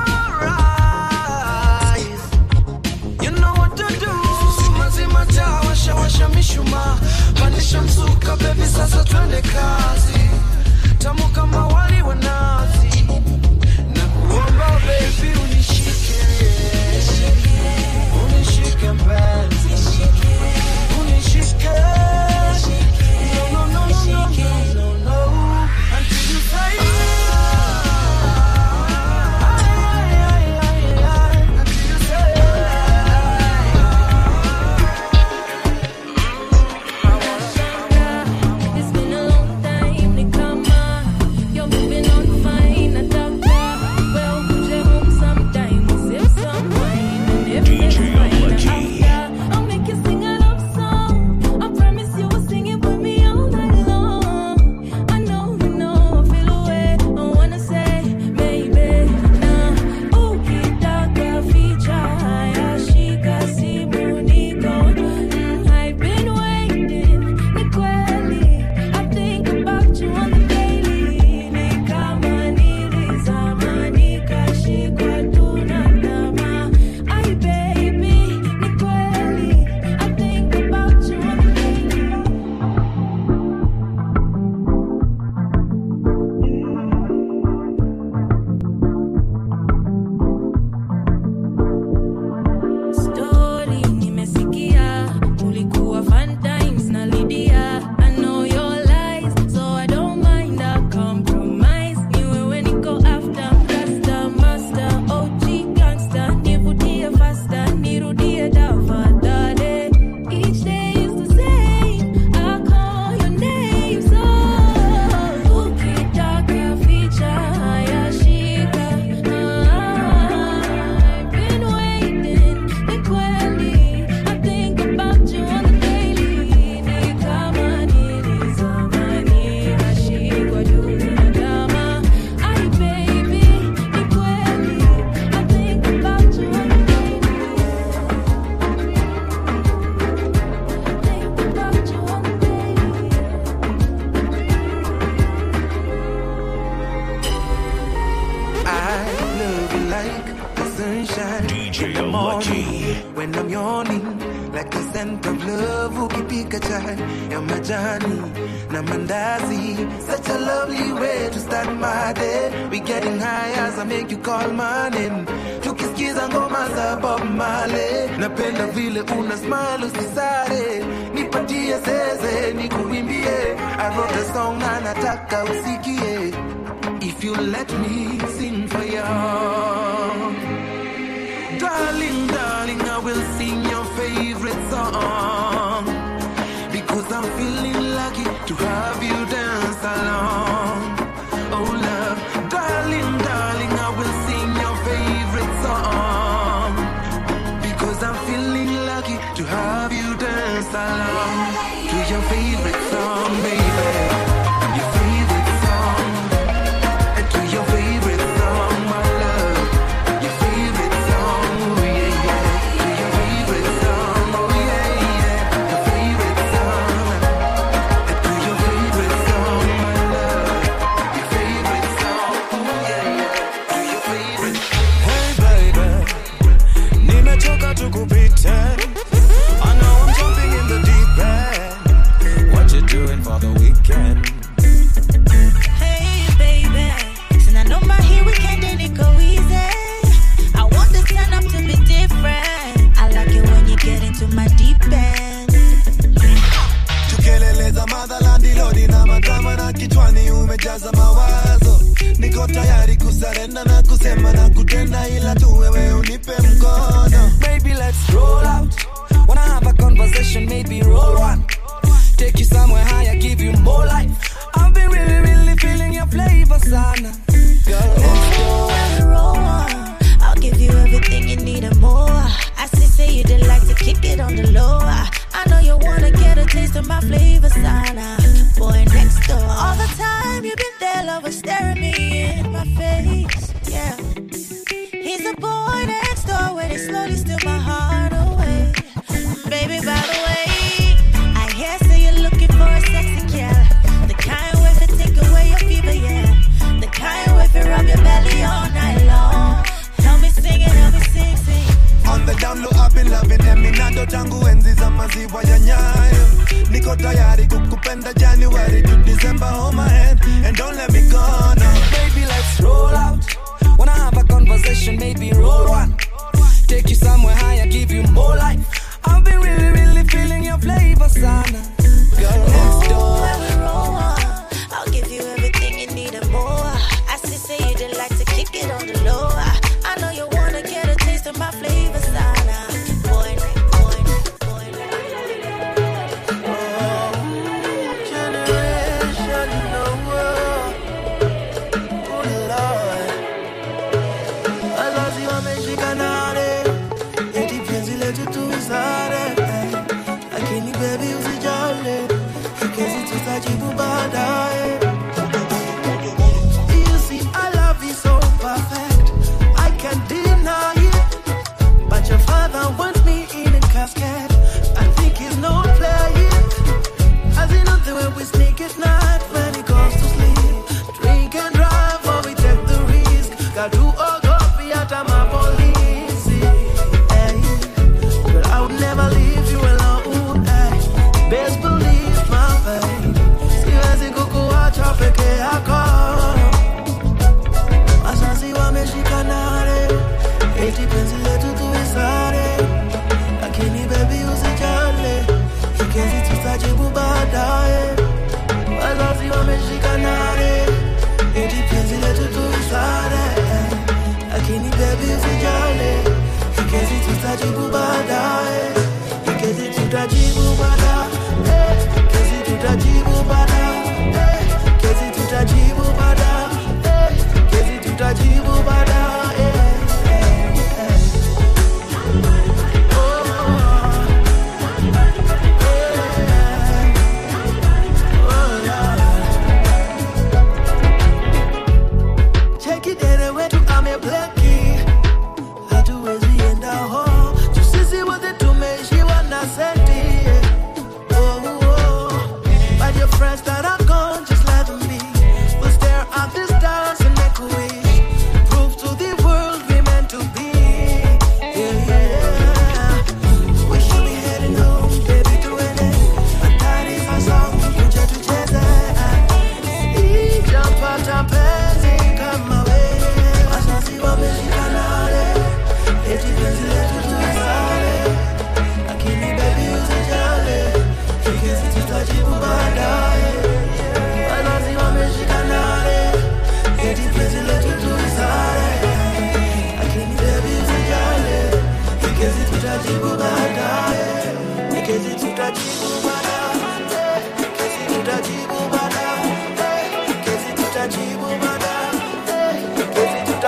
eyes. You know what to do. Zima zima taa, washa washa mishumaa, pandisha mzuka, baby, sasa twende kazi tamu kama wali wa nazi na kuomba baby unishike unishike mpenzi unishike no no no no no no no until you say until you say It's been a long time, ni kama you're moving on fine. Nataka well uje home sometime, sip some wine, and if it's fine, after I'll make you sing a love song. I promise you will sing it with me all night long. I know, you know, I feel away. I wanna say, baby, nah. Ukitaka feature haya, shika simu niko. Mm, I've been waiting, ni kweli. I think about you on the daily. Ni kama nilizama, nikashikwa tu na tamaa. Ay, baby, ni kweli. I think about you on the daily. Story nimesikia ulikuwa fun times na Lydia. I know your lies, so I don't mind a compromise. Ni wewe niko after, master, master, OG gangster. Nivutie faster, nirudie tafadhali. Each day is the same, I call your name, so ukitaka feature haya shika. I've been waiting, ni kweli. I think about you on the daily. Ni kama nilizama, nikashikwa tu na tamaa. Ay, baby, ni kweli. I think about you on the daily. Think about you on the daily. I love you like the sunshine DJ in the morning Lucky. when I'm yawning, like the scent of love. Ukipika chai ya majani na mandazi, such a lovely way to start my day. We getting high as I make you call my name. Tukisikiza ngoma za Bob Marley, napenda vile una smile usisare, nipatie zeze nikuimbie. I wrote a song na nataka usikie. If you let me sing for you, darling, darling, I will sing your favorite song because I'm feeling lucky to have you dance along. Oh, love, darling, darling, I will sing your favorite song because I'm feeling lucky to have you dance along to your favorite song, baby. Your favorite song. To your favorite song, my love. Your favorite song, oh yeah, yeah. To your favorite song, oh yeah, yeah.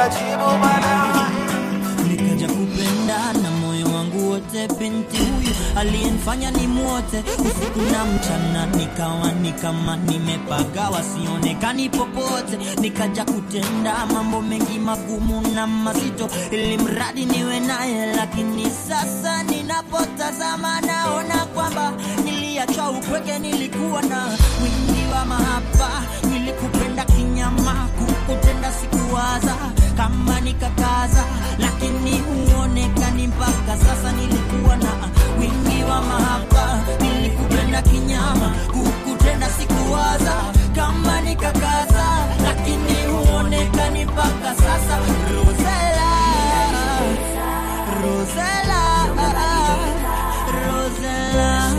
nitajibu baadaye nikaja kupenda na moyo wangu wote binti huyu aliyenifanya ni mwote usiku na mchana nikawa ni kama nimepagawa sionekani popote nikaja kutenda mambo mengi magumu na mazito ili mradi niwe naye lakini sasa ninapotazama naona kwamba niliachwa upweke nilikuwa na wingi wa mahaba nilikupenda kinyama kukutenda sikuwaza kama nikakaza lakini huonekani mpaka sasa nilikuwa na wingi wa mahaba nilikupenda kinyama kukutenda sikuwaza kama nikakaza lakini huonekani mpaka sasa Rosella Rosella Rosella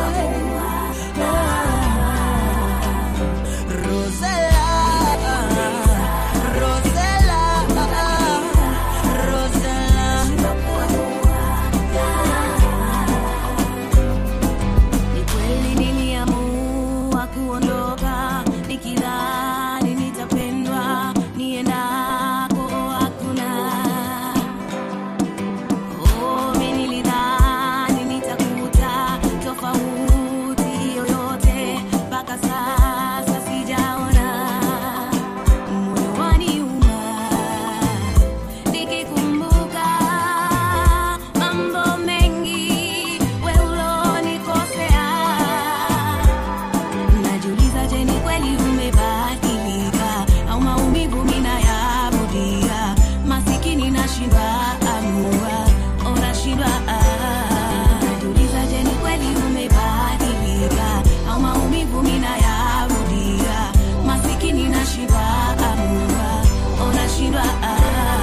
Ni kweli niliamua kuondoka nikidhani nitapendwa niendako hakuna. Oh, mimi nilidhani nitakuta tofauti yoyote, mpaka sasa sijaona. Moyo waniuma nikikumbuka mambo mengi we ulonikosea. Najiuliza, je, ni kweli umebadilika au maumivu ninayarudia? Masikini nashindwa amua, oh, nashindwa ah. Najiuliza, je, ni kweli umebadilika au maumivu ninayarudia? Masikini nashindwa amua, oh, nashindwa ah.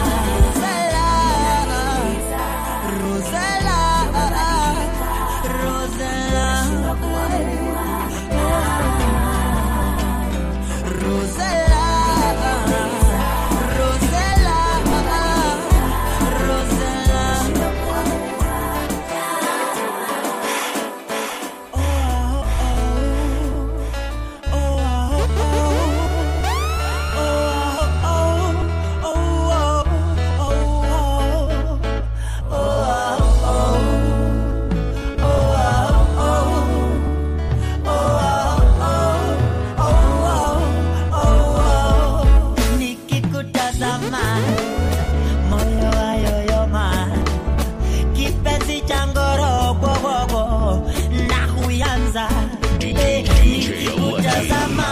nikikutazama moyo wayoyoma kipenzi cha ngorogwogogo na huyanza Eh, nikikutazama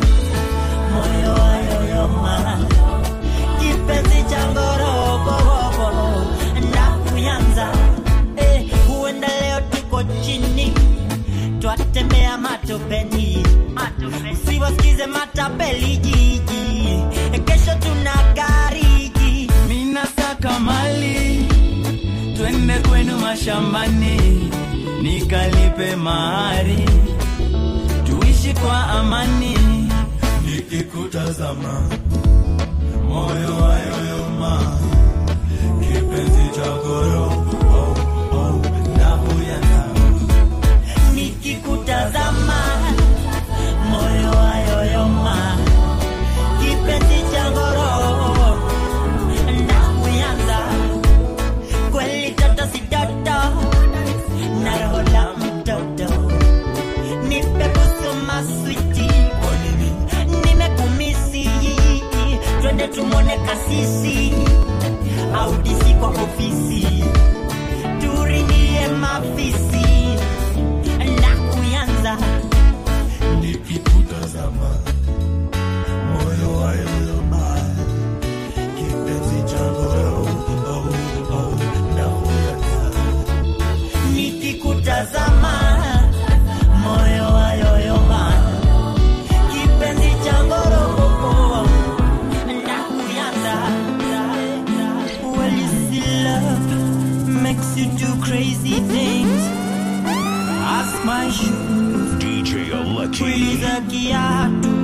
moyo wayoyoma kipenzi cha ngorogwogogo na huyanza Eh, huenda leo tuko chini twatembea matopeni usiwasikize matapeli jiji kesho tuna gariji minasaka mali twende kwenu mashambani nikalipe mahari tuishi kwa amani nikikutazama moyo wayoyoma kipenzi cha goro oh, oh, nahuyanza nikikutazama moyo wayoyoma kipenzi cha ngoro na kuyanza kweli toto si toto na roho la mtoto nipe busu maswiti nimekumisi twende tumone kasisi au disi kwa ofisi turingie mafisi na kuyanza nikikutazama moyo wayoyoma kipenzi cha goro oh, oh, nahuyanza nikikutazama moyo wayoyoma kipenzi cha ngoroko na kuyanza well you see love makes you do crazy things ask my shoes DJ Lucky. kuuliza kiatu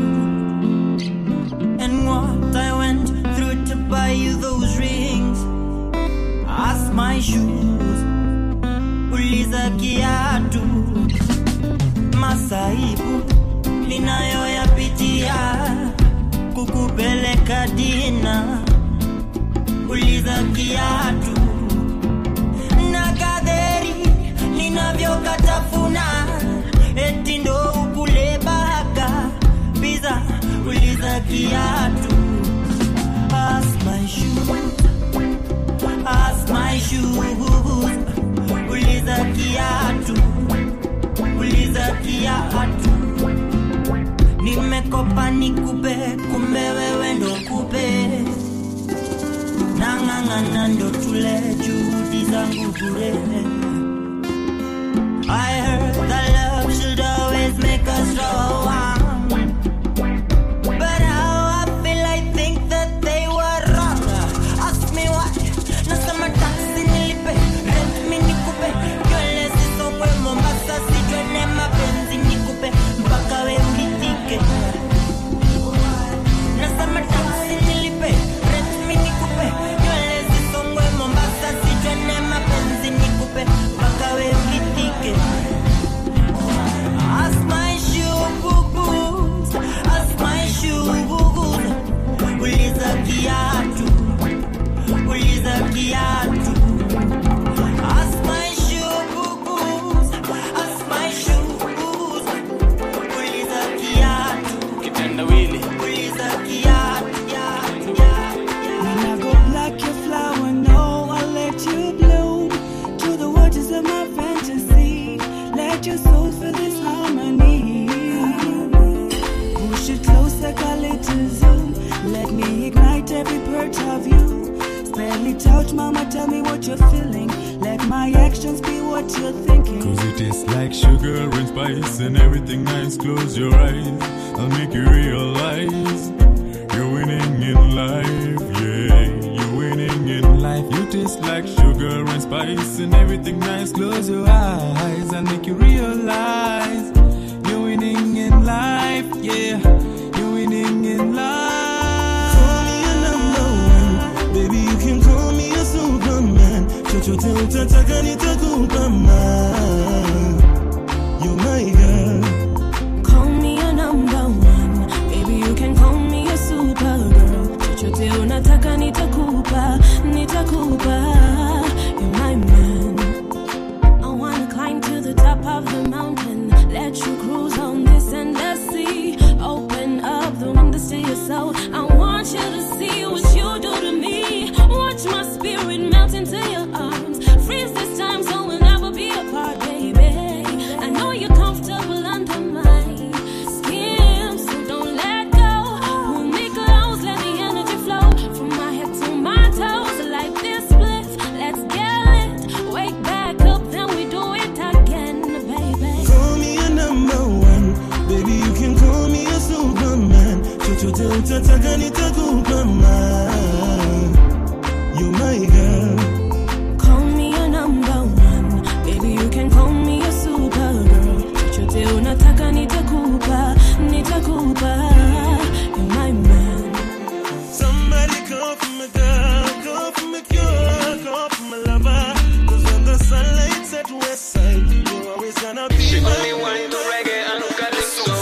and what I went through to buy you those rings ask my shoes uliza kiatu masaibu ninayoyapitia kukupeleka dina uliza kiatu na kadheri ninavyokatafuna eti ndo ukule baka biza uliza kiatu Ask my shoes, ask my shoes, uliza kiatu, uliza kiatu. Nimekopa nikupe, kumbe wewe ndo kupe, nang'ang'ana ndo tule juhudi zangu bure. I heard that love should always make us strong. But how I feel, I think that they were wrong. Ask me why. Nasema taxi nilipe, rent mi nikupe, nywele zisongwe Mombasa, sijone mapenzi nikupe, mpaka we ulitike. Nasema taxi nilipe, rent mi nikupe, nywele zisongwe Mombasa, sijone mapenzi nikupe, mpaka we ulitike. Ask my shoe boo-boos, ask my shoe boo-boos. Uliza kiatu, uliza kiatu. Ask my shoe boo-boos, ask my shoe boo-boos. Uliza kiatu, kitendawili uliza kiatu, kiatu, kiatu. When I go black, your flower, no, I'll let you bloom to the waters of my fantasy. Let your soul feel this harmony. Push it closer, call it to zoom. Let me ignite every part of you. Spell it out, mama, tell me what you're feeling. Let my actions be what you're thinking. Cause it tastes like sugar and spice and everything nice. Close your eyes, I'll make you realize you're winning in life. Yeah, you're winning in life. You taste like sugar and spice and everything nice. Close your eyes, I'll make you realize you're winning in life. Yeah, you're winning in life. Call me a number one, baby you can call me a superman. Chochote utataka nitakupa man. You're my girl. Call me a number one. Baby, you can call me a supergirl. Chochote unataka nitakupa, nitakupa. You're my man. I wanna climb to the top of the mountain. Let you cruise on this endless sea. Open up the windows to your soul. I want you to see what you do to me. Watch my spirit melt into your arms. Freeze this time so we'll never be apart, baby. I know you're comfortable under my skin, so don't let go. Pull me close, let the energy flow from my head to my toes. Like this bliss, let's get lit. Wake back up, then we do it again, baby. Call me a number one, baby you can call me a superman. Chochote utataka nitakupa man. You're my girl. Call me a number one, baby you can call me a supergirl. Chochote unataka nitakupa, nitakupa. You're my man. Somebody call for my girl, call for my cure, call for my lover. Cause when the sunlight's at west side, you're always gonna be She my only wine to reggae and calypso.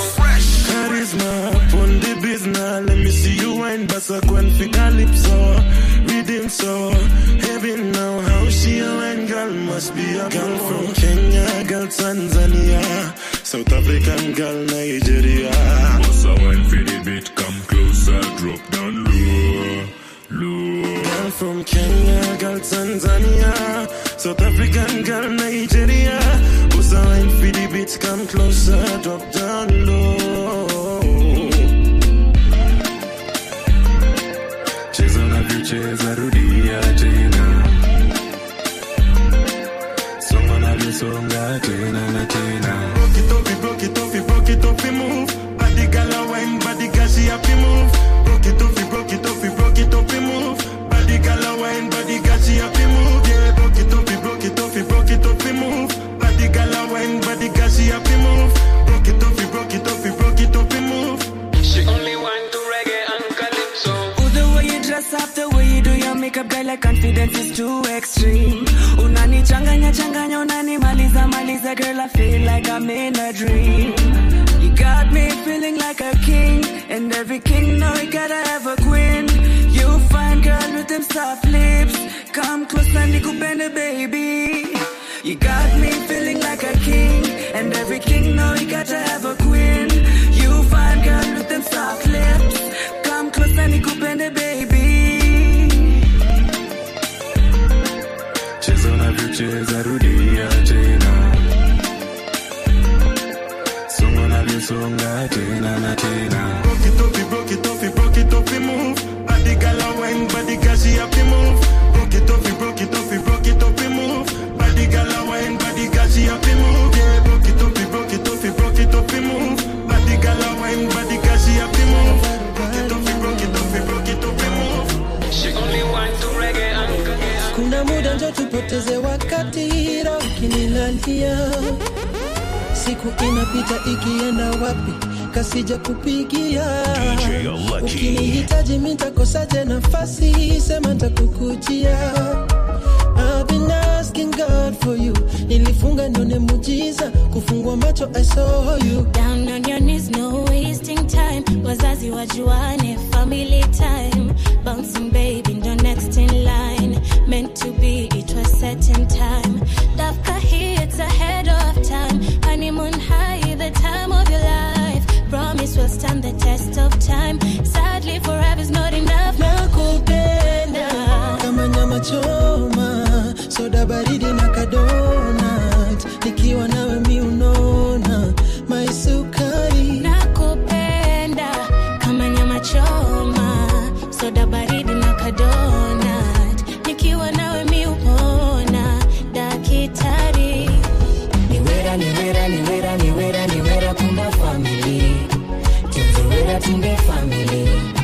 Charisma, on the business, let me see you wine, basa kwen fi calypso, rhythm so heavy now. How she a wine girl must be a girl from Kenya, girl Tanzania, South African girl Nigeria. What's a wine for the beat? Come closer, drop down low, low. Girl from Kenya, girl Tanzania, South African girl Nigeria. Who's a wine for the beat? Come closer, drop down low. Cheza unavyocheza, rudia tena. Songa unavyosonga tena na tena. Broke it off, broke it off, broke it off, move. Body girl a wine, body girl she happy move. Broke it off, broke it off, broke it off, move. Body girl a wine, body girl she happy move. Yeah, broke it off, broke it off, broke it off, move. Body girl a wine, body girl she happy move. Broke it off, broke it off, broke it off, move. She only wine to reggae and calypso. Oh, the way you dress up, the way you do your makeup, girl, like confidence is too extreme. Unanichanganya changanya, unanimaliza maliza, girl, I feel like I'm in a dream. You got me feeling like a king, and every king know you gotta have a queen. You fine girl with the them soft lips. Come closer, nikupende, baby. You got me feeling like a king, and every king know he got to have a queen. You fine girl with them soft lips. Come closer, nikupende, baby. cheza unavyocheza rudia tena songa unavyosonga tena na tena Broke it off, broke it off, broke it off, move. Body gal a wine, body gal she have to move. Broke it off, broke it off, broke it off, move. Body gal a wine, body gal she have to move. Yeah, broke it off, broke it off, broke it off, move. Body gal a wine, body gal she have to move. Broke it off, broke it off, broke it off, move. She only want to reggae and reggae. kuna muda njo tupoteze wakati roho ikinilalia siku inapita ikienda wapi kasija kupigia DJ Lucky. ukinihitaji mitakosaje nafasi sema ntakukujia I've been asking God for you nilifunga nione mujiza kufungua macho I saw you Down on your knees, no wasting time. Wazazi wajuane, family time. Bouncing baby, ndo next in line. Meant to be, it was set in time. Dafka hits ahead of time. Honeymoon high, the time of your life. Promise will stand the test of time. Sadly, forever's not enough. nakupenda kama nyama choma soda baridi na kadonat nikiwa nawe mi unona maisukari nakupenda kama nyama choma soda baridi na kadonat nikiwa nawe mi upona dakitari niwera niwera niwera niwera niwera kumba family tunzewera tumbe family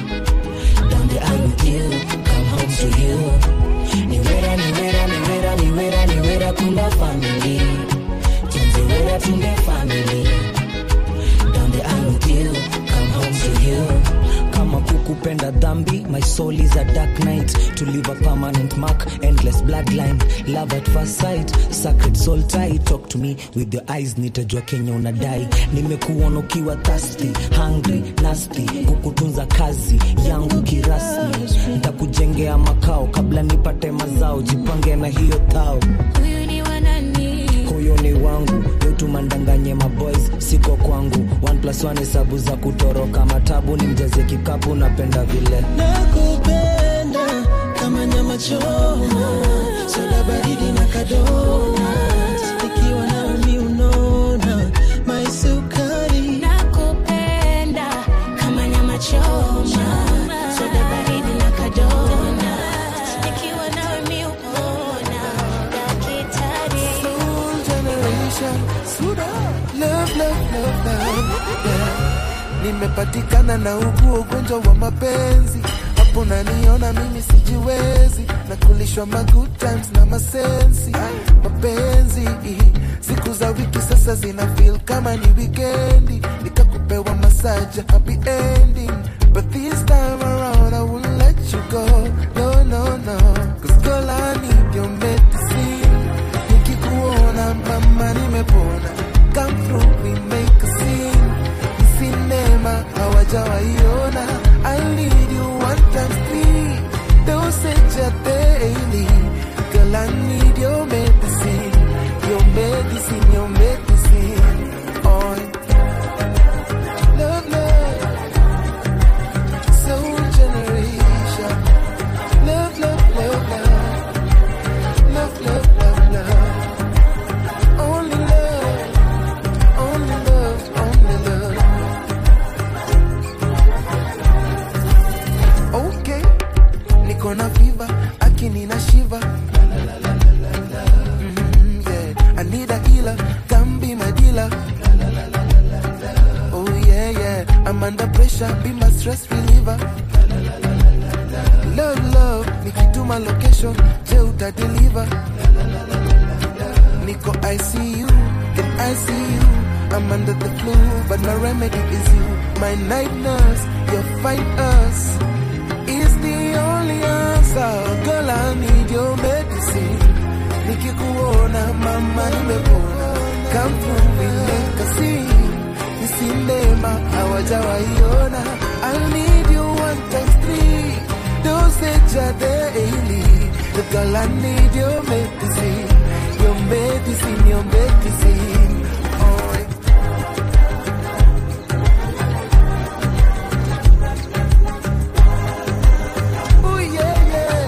donde I'm with you come home to you niwera niwera niwera niwera niwera kumba family tunzewera tumbe family donde I'm with you come home to you kama kukupenda dhambi my soul is a dark night to leave a permanent mark endless bloodline love at first sight sacred soul tie talk to me with your eyes nitajua kenya unadai nimekuona ukiwa thirsty hungry nasty kukutunza kazi yangu kirasmi ntakujengea makao kabla nipate mazao jipange na hiyo thao huyu ni wanani huyo ni wangu yotumandanganye maboys siko kwangu one plus one hesabu za kutoroka matabu ni mjaze kikapu napenda vile nakupenda kama nyama choma soda baridi na kadonat nikiwa nawe mi unona maisukari nakupenda kama nyama choma soda baridi na kadonat nikiwa nawe mi upona dakitari generation. Suda. Love, love, love, love. Yeah. Nimepatikana na ugu ugonjwa wa mapenzi hapo naniona mimi sijiwezi na kulishwa ma good times na masensi mapenzi siku za wiki sasa zina feel kama ni wikendi nikakupewa masaja happy ending but this time around I won't let you go no no no cause girl I need your medicine nikikuona mama nimepona come through we make a scene Ni sinema hawajawaiona I need you one times three dosage ya daily girl I need your medicine your medicine your medicine oh love love soul generation love love love love love love love love only love only love only love okay niko na fever akini na shiva mm, yeah. I need a healer come be my dealer oh yeah yeah I'm under pressure be my stress reliever love love nikituma location je uta deliver niko ICU then ICU I'm under the flu but my remedy is you my night nurse your fight us is the only answer girl I need your medicine nikikuona mama nimepona come through we make a scene ni sinema hawajawaiona I need you one times three dosage a day Girl, I need your medicine, your medicine, your medicine. Oh, oh yeah, yeah.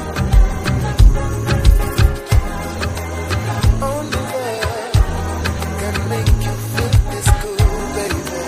Only there can make you feel this good, baby.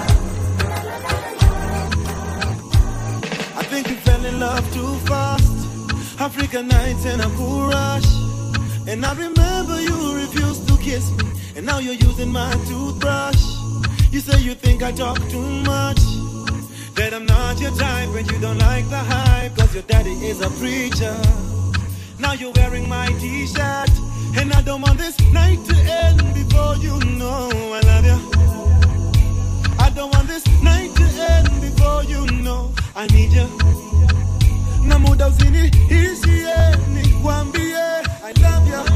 I think you fell in love too fast. African nights and a cool rush. And I remember you refused to kiss me. And now you're using my toothbrush. You say you think I talk too much. That I'm not your type when you don't like the hype. Cause your daddy is a preacher. Now you're wearing my t-shirt. And I don't want this night to end before you know I love you. I don't want this night to end before you know I need you. Na muda usiniishie nikwambie I love you.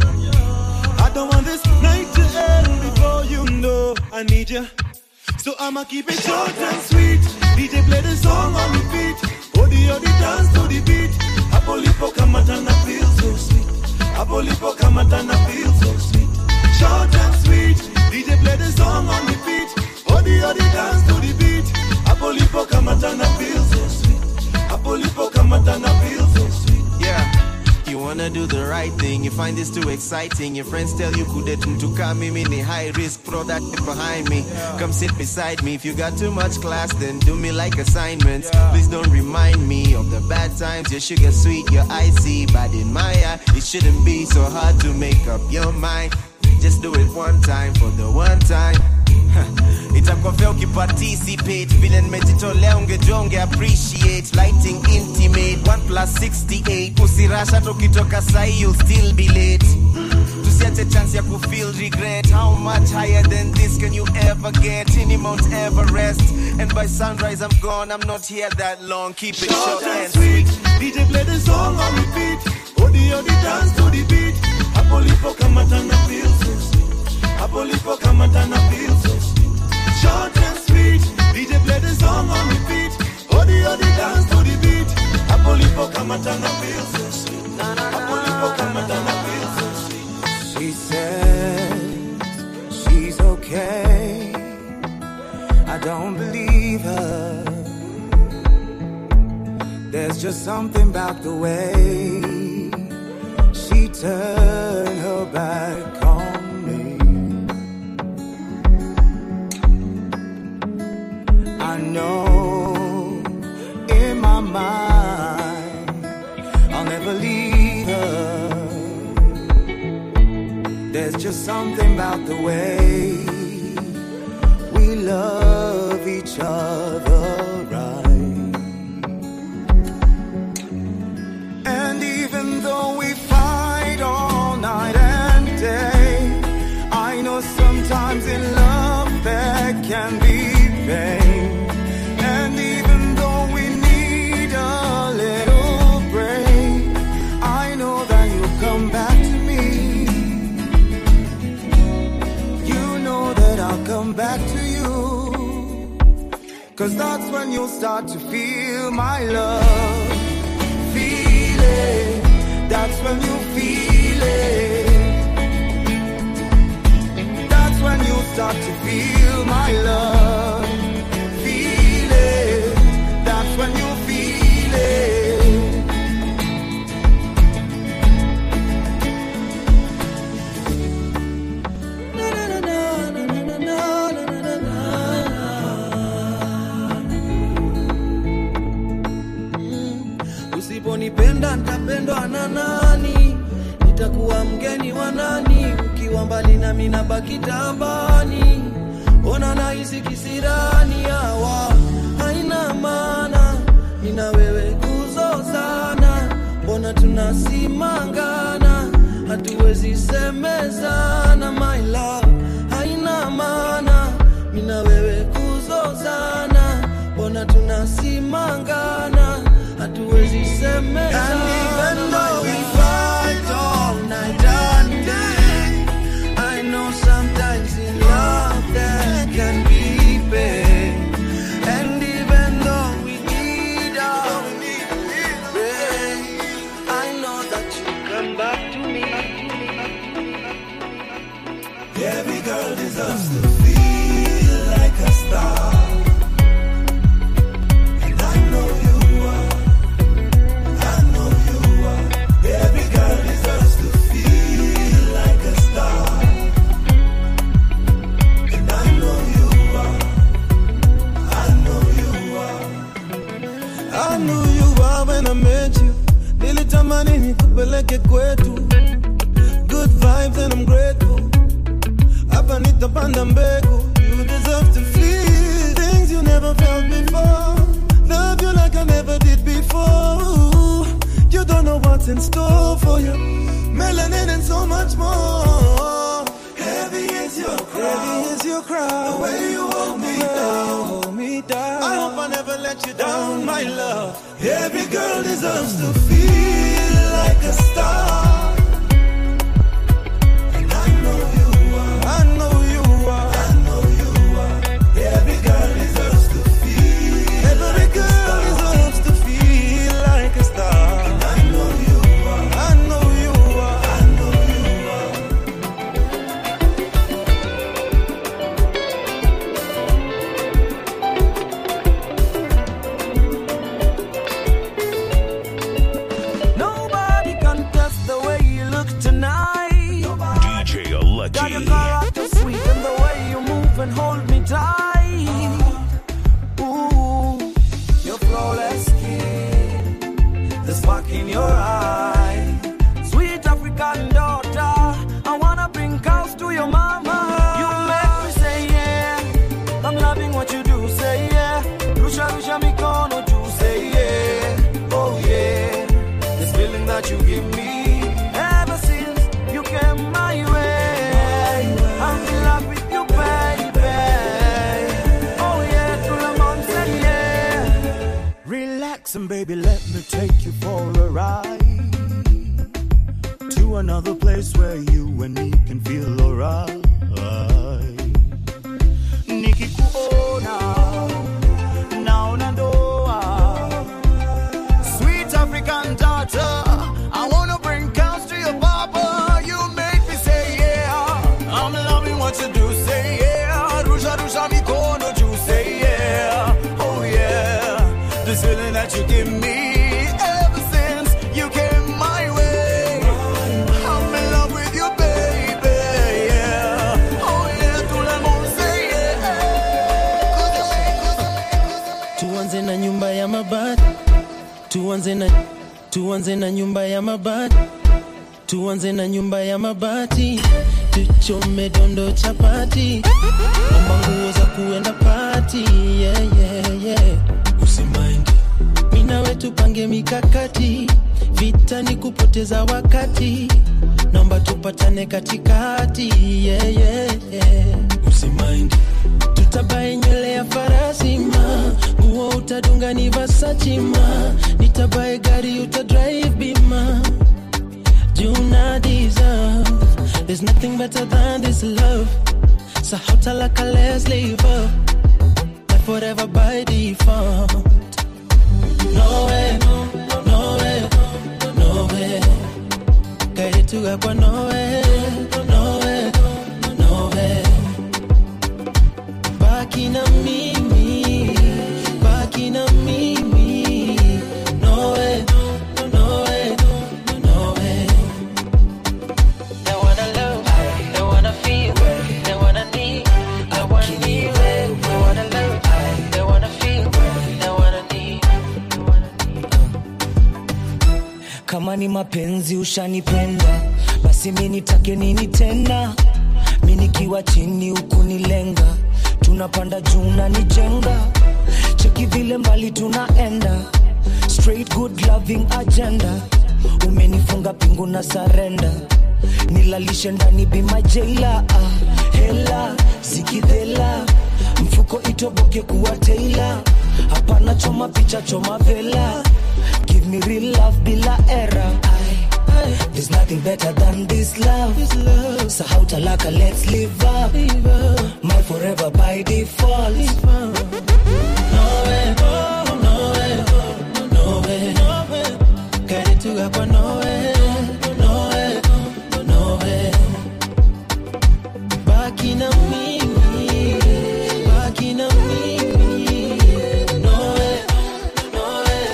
I don't want this night to end before you know I need you. So I'ma keep it short and sweet. DJ play the song on repeat. Odi odi dance to the beat. Hapo lipo kamata na feel so sweet. Hapo lipo kamata na feel so sweet. Short and sweet. DJ play the song on repeat. Odi odi dance to the beat. Hapo lipo kamata na feel so sweet. Hapo lipo kamata na feel so sweet. Yeah. You wanna do the right thing, you find this too exciting. Your friends tell you kudetuntuka mimi ni high risk product behind me. Come sit beside me. If you got too much class, then do me like assignments. Please don't remind me of the bad times. Your sugar sweet, your icy, but in my eye, it shouldn't be so hard to make up your mind. Just do it one time for the one time. itakuwa fea ukiparticipate vile nimejitolea ungejua unge appreciate lighting intimate 1 plus 68 usirasha tukitoka sahi you'll still be late tusiache chance ya kufeel regret how much higher than this can you ever get any mount everest and by sunrise i'm gone i'm not here that long keep it short and sweet DJ play the song on repeat. Odi odi dance to the beat. Hapo lipo kamata na feel so sweet. Hapo lipo kamata na feel so sweet. Short and sweet. DJ play the song on repeat. Odi odi dance to the beat. Hapo lipo kamata na feel so sweet. Hapo lipo kamata na feel so sweet. She says she's okay. I don't believe her. There's just something about the way she turned her back on me. I know in my mind I'll never leave her. There's just something about the way we love each other right. And even though we fight all night and day, I know sometimes in love there can be pain. And even though we need a little break, I know that you'll come back to me. You know that I'll come back to you. Cause that's when you'll start to feel my love. Feel it. That's when you feel it. That's when you start to feel my love. Feel it. That's when you feel it. usiponipenda nitapendwa na nani nitakuwa mgeni wa nani ukiwa mbali nami nabaki tabani ona nahisi kisirani hawa haina maana nina wewe kuzozana mbona tunasimangana hatuwezi semezana my love haina maana mina wewe kuzozana mbona tunasimangana hatuwezi semezana And even though we fight all night and day I know sometimes in love there can be pain And even though we need our rain I know that I knew you were when I met you. Nilitamani nikupeleke kwetu. Good vibes and I'm grateful. Hapa nitapanda mbegu. You deserve to feel things you never felt before. Love you like I never did before. You don't know what's in store for you. Melanin and so much more. Heavy is your crown. Heavy is your crown. The way you hold me down. Hold me down. I hope I never let you down, my love. Every girl deserves to feel like a star. And I know you are. I know you are. I know you are. Every girl deserves to feel. Every girl deserves to feel like a star. And I know you are. I know you are. I know you are. Nobody can test the way you look tonight. DJ Lucky. Got your character sweet and the way you move and hold me tight. Ooh, your flawless skin, the spark in your eye. Sweet African daughter, I wanna bring cows to your mama. You make me say yeah. I'm loving what you do, say yeah. Rusha rusha mikono juu, say yeah. Oh yeah. This feeling that you give me ever since you came my way. I'm in love with you, baby. Oh yeah, to the mountain, yeah. Relax and baby, let me take you for a ride to another place where you and me can feel alright. Nikikuona naona ndoa, sweet African daughter. I wanna bring cows to your papa. You make me say yeah. I'm loving what you do, say yeah. Rusha rusha mikono juu, say yeah. Oh yeah, this feeling that you give me ever since you came my way. I'm in love with you, baby. Yeah. Oh yeah, tout le monde say yeah. tuanze na nyumba ya mabati tuanze na tuanze na nyumba ya mabati tuanze na nyumba ya mabati tuchome dondo chapati omba nguo za kuenda pati yeah, yeah, yeah. usimaindi minawe tupange mikakati vita ni kupoteza wakati naomba tupatane katikati yeah, yeah, yeah. usimaindi tutabae nywele ya farasi ma nguo utadunga ni Versace ma nitabae gari utadrive bima juna deserve there's nothing better than this love so how talaka let's live up life forever by default no way no way no way kaide tugakwa no way no way no way baki na mimi baki na mimi no way no way no way they wanna love they wanna feel they wanna need they wanna need they wanna love they wanna feel they wanna need kama ni mapenzi ushanipenda basi mi nitake nini tena mi nikiwa chini ukunilenga tunapanda juu na nijenga cheki vile mbali tunaenda straight good loving agenda umenifunga pingu na sarenda nilalishe ndani bima jeila ah, hela zikidhela mfuko itoboke kuwa teila hapana choma picha choma vela give me real love bila era There's nothing better than this love. So how talaka, let's live up. My forever by default. no way no way no way no way kaide tugakwa no way no way no way baki na mimi baki na mimi no way no way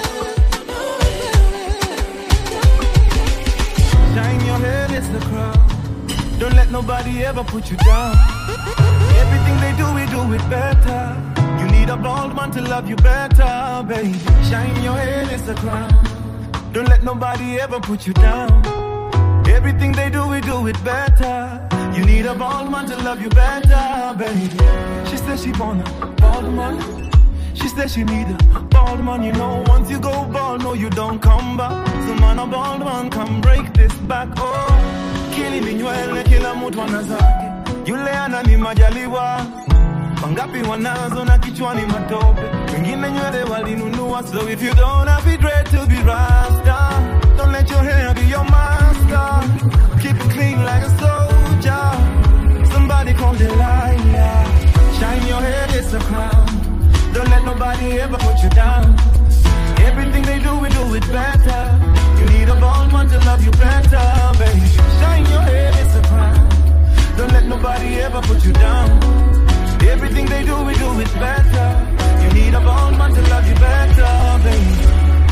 Shine your head, it's the crowd. Don't let nobody ever put you down. Everything they do, we do it better. You need need a bald man to love you better, baby. Shine your head, it's a crown. Don't let nobody ever put you down. Everything they do, we do it better. You need a bald man to love you better, baby. She said she want a bald man. She said she need a bald man. You know, once you go bald, no, you don't come back. So man, a bald man come break this back. Oh, kili minywele, kila mtu ana zake. Yule ana ni majaliwa mangapi wanazo na kichwani matope, wengine nywele walinunua. So if you don't have it red to be rasta, don't let your hair be your master. Keep it clean like a soldier. Somebody call Delilah. Shine your head, it's a crown. Don't let nobody ever put you down. Everything they do, we do it better. You need a bald man to love you better, baby. Shine your head, it's a crown. Don't let nobody ever put you down. Everything they do, we do it better. You need a bald man to love you better, baby.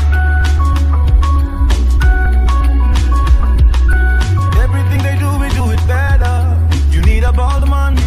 Everything they do, we do it better. You need a bald man.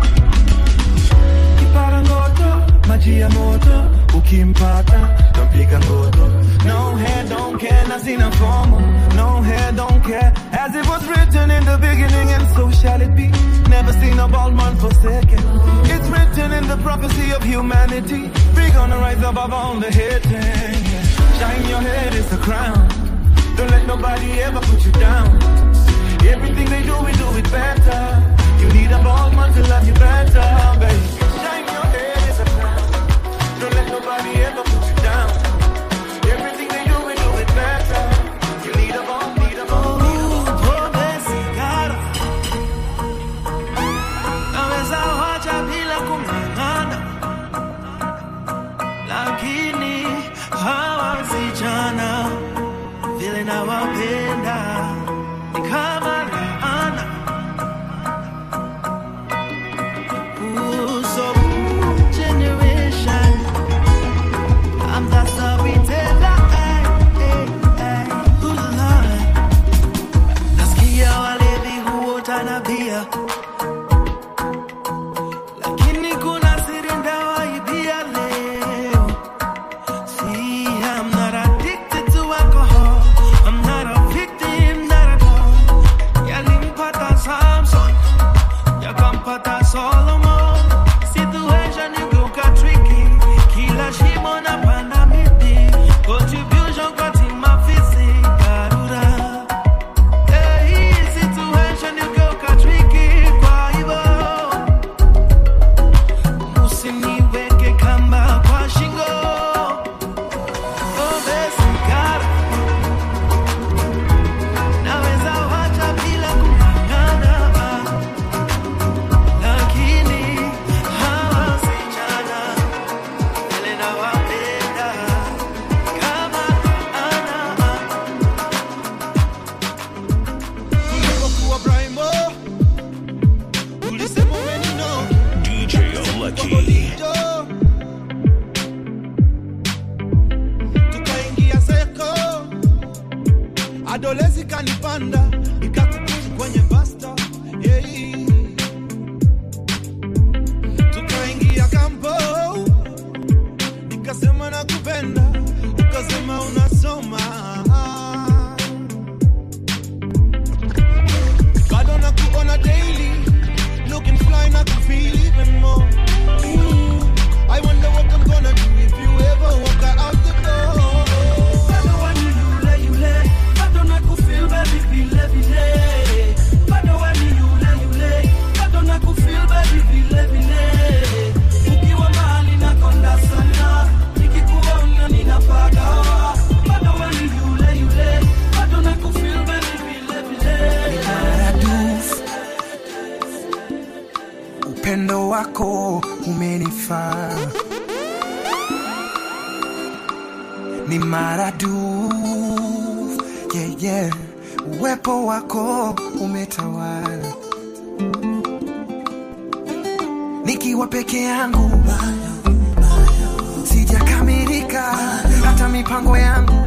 Kipara ngoto, maji ya moto, ukimpata, tapiga ngoto. No hair, don't care, na sina fomo. No hair, don't care, as it was written in the beginning, and so shall it be. Never seen a bald man forsaken. It's written in the prophecy of humanity. We gonna rise above all the hating. Shine your head, it's a crown. Don't let nobody ever put you down. Everything they do, we do it better. You need a bald man to love you better, baby. Shine your head, it's a crown. Don't let nobody ever put you down. Everything they do, we do it better. You need a bald, need a bald, need a bald. Pombe sigara naweza wacha bila kung'ang'ana, lakini hawa vijana vile nawapenda ni kama laana. Ooh, so generation, I'm the storyteller. Ay, ay, ay. Ooh, Lord. Nasikia walevi huota na bia, lakini kuna siri ndawaibia leo. See, I'm not addicted to alcohol. I'm not a victim, not at all. Yalimpata Samson, yakampata Solomon. Situation igeuka tricky, kila shimo napanda miti. Contribution kwa timu afisi, dharura. Hey, situation igeuka tricky, kwa hivyo usiniweke kamba kwa shingo. Pombe sigara, naweza wacha bila kung'ang'ana, lakini hawa wasichana vile nawapenda kama ana Ulivyokuwa Brimo, ulisema umenino DJ Lucky. Jo. tukaingia seko adolezi kanipanda ikakukuzi kwenye basta yeah. tukaingia kampo nikasema nakupenda ukasema unasoma bado nakuona daily looking fly na kufeel even more Ooh, I wonder what I'm gonna do if you ever walk out the door. Bado we ni yule yule, bado nakufeel baby vile vile. Bado we ni yule yule, bado nakufeel baby vile vile. Ukiwa mahali nakonda sana, nikikuona ninapagawa. Bado we ni yule yule, bado nakufeel baby vile vile. maradufu upendo wako umenifaa ni maradufu yeah, yeah. uwepo wako umetawala nikiwa peke yangu sijakamilika hata mipango yangu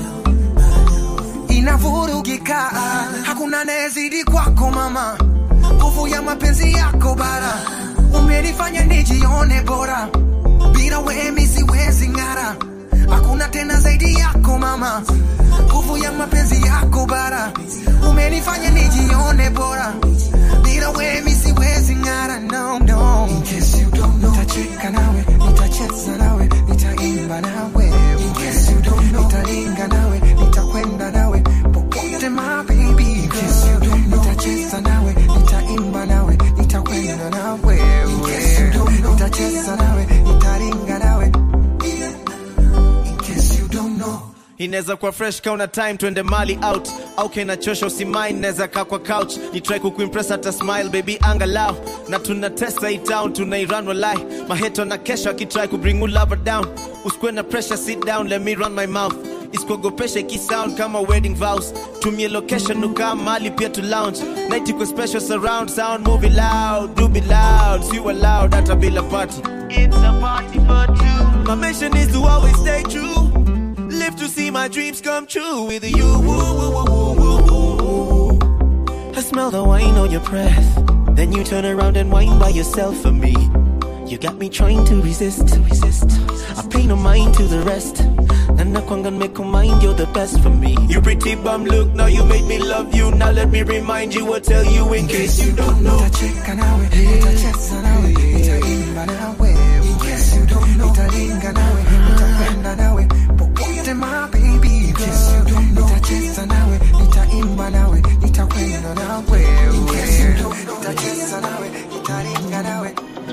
inavurugika hakuna anayezidi kwako mama nguvu ya mapenzi yako bara umenifanya nijione bora bila wewe mi siwezi ng'ara hakuna tena zaidi yako mama nguvu ya mapenzi yako bara umenifanya nijione bora bila wewe mi siwezi ng'ara no no In case you don't know nitacheka nawe nitacheza nawe nitaimba nawe In case you don't know nitalinga nawe nitakwenda nawe popote my baby In case you don't know nitacheza nawe nitaimba nawe nitakwenda nawe In case you don't know nitacheza nawe nitalinga nawe In case you don't know inaweza kuwa fresh kauna time twende mali out au kenachosha usimain naweza kaa kwa couch ni try kukuimpress hata smile baby angalau na tunatesa hii town tunairan walai maheto na kesho akitry kubring you lover down usikuwe na pressure sit down let me run my mouth isikuogopesha ikisound kama wedding vows tumie location ukaa mali pia to lounge night iko special surround sound movie loud do be loud see you loud hata bila party it's a party for two my mission is to always stay true live to see my dreams come true with you. Woo, woo, woo, woo, woo, woo. I smell the wine on your breath. Then you turn around and whine by yourself for me. You got me trying to resist. resist. I pay no mind to the rest. And I can't make a mind, you're the best for me. You pretty bum look, now you made me love you. Now let me remind you or tell you in case you don't know. nitacheka nawe nitacheza nawe nitaimba nawe In case you don't know nitalinga nawe nitakwenda nawe popote my baby In case you don't know nitacheza nawe nitaimba nawe nitakwenda nawe In case you don't know nitacheza nawe nitalinga nawe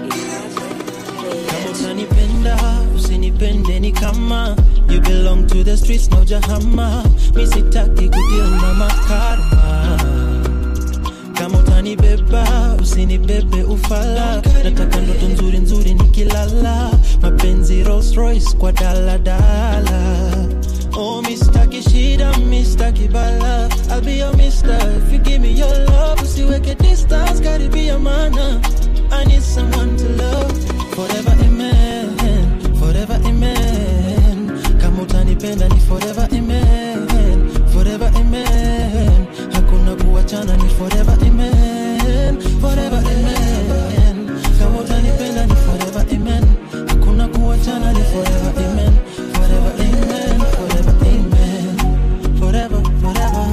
kama utanipenda usinipende ni kama you belong to the streets no jahama mi sitaki kudeal na makarma kama utanibeba usinibebe ufala nataka ndoto nzuri nzuri nikilala mapenzi Rolls Royce kwa daladala Oh, mistaki shida, mistaki bala I'll be your mister if you give me your love Usiweke distance, karibia mana I need someone to love Forever amen, forever amen Kama utanipenda ni forever amen Forever amen Hakuna kuachana ni forever amen Forever amen Kama utanipenda ni forever amen Hakuna kuachana ni forever amen Forever amen Forever amen Forever, forever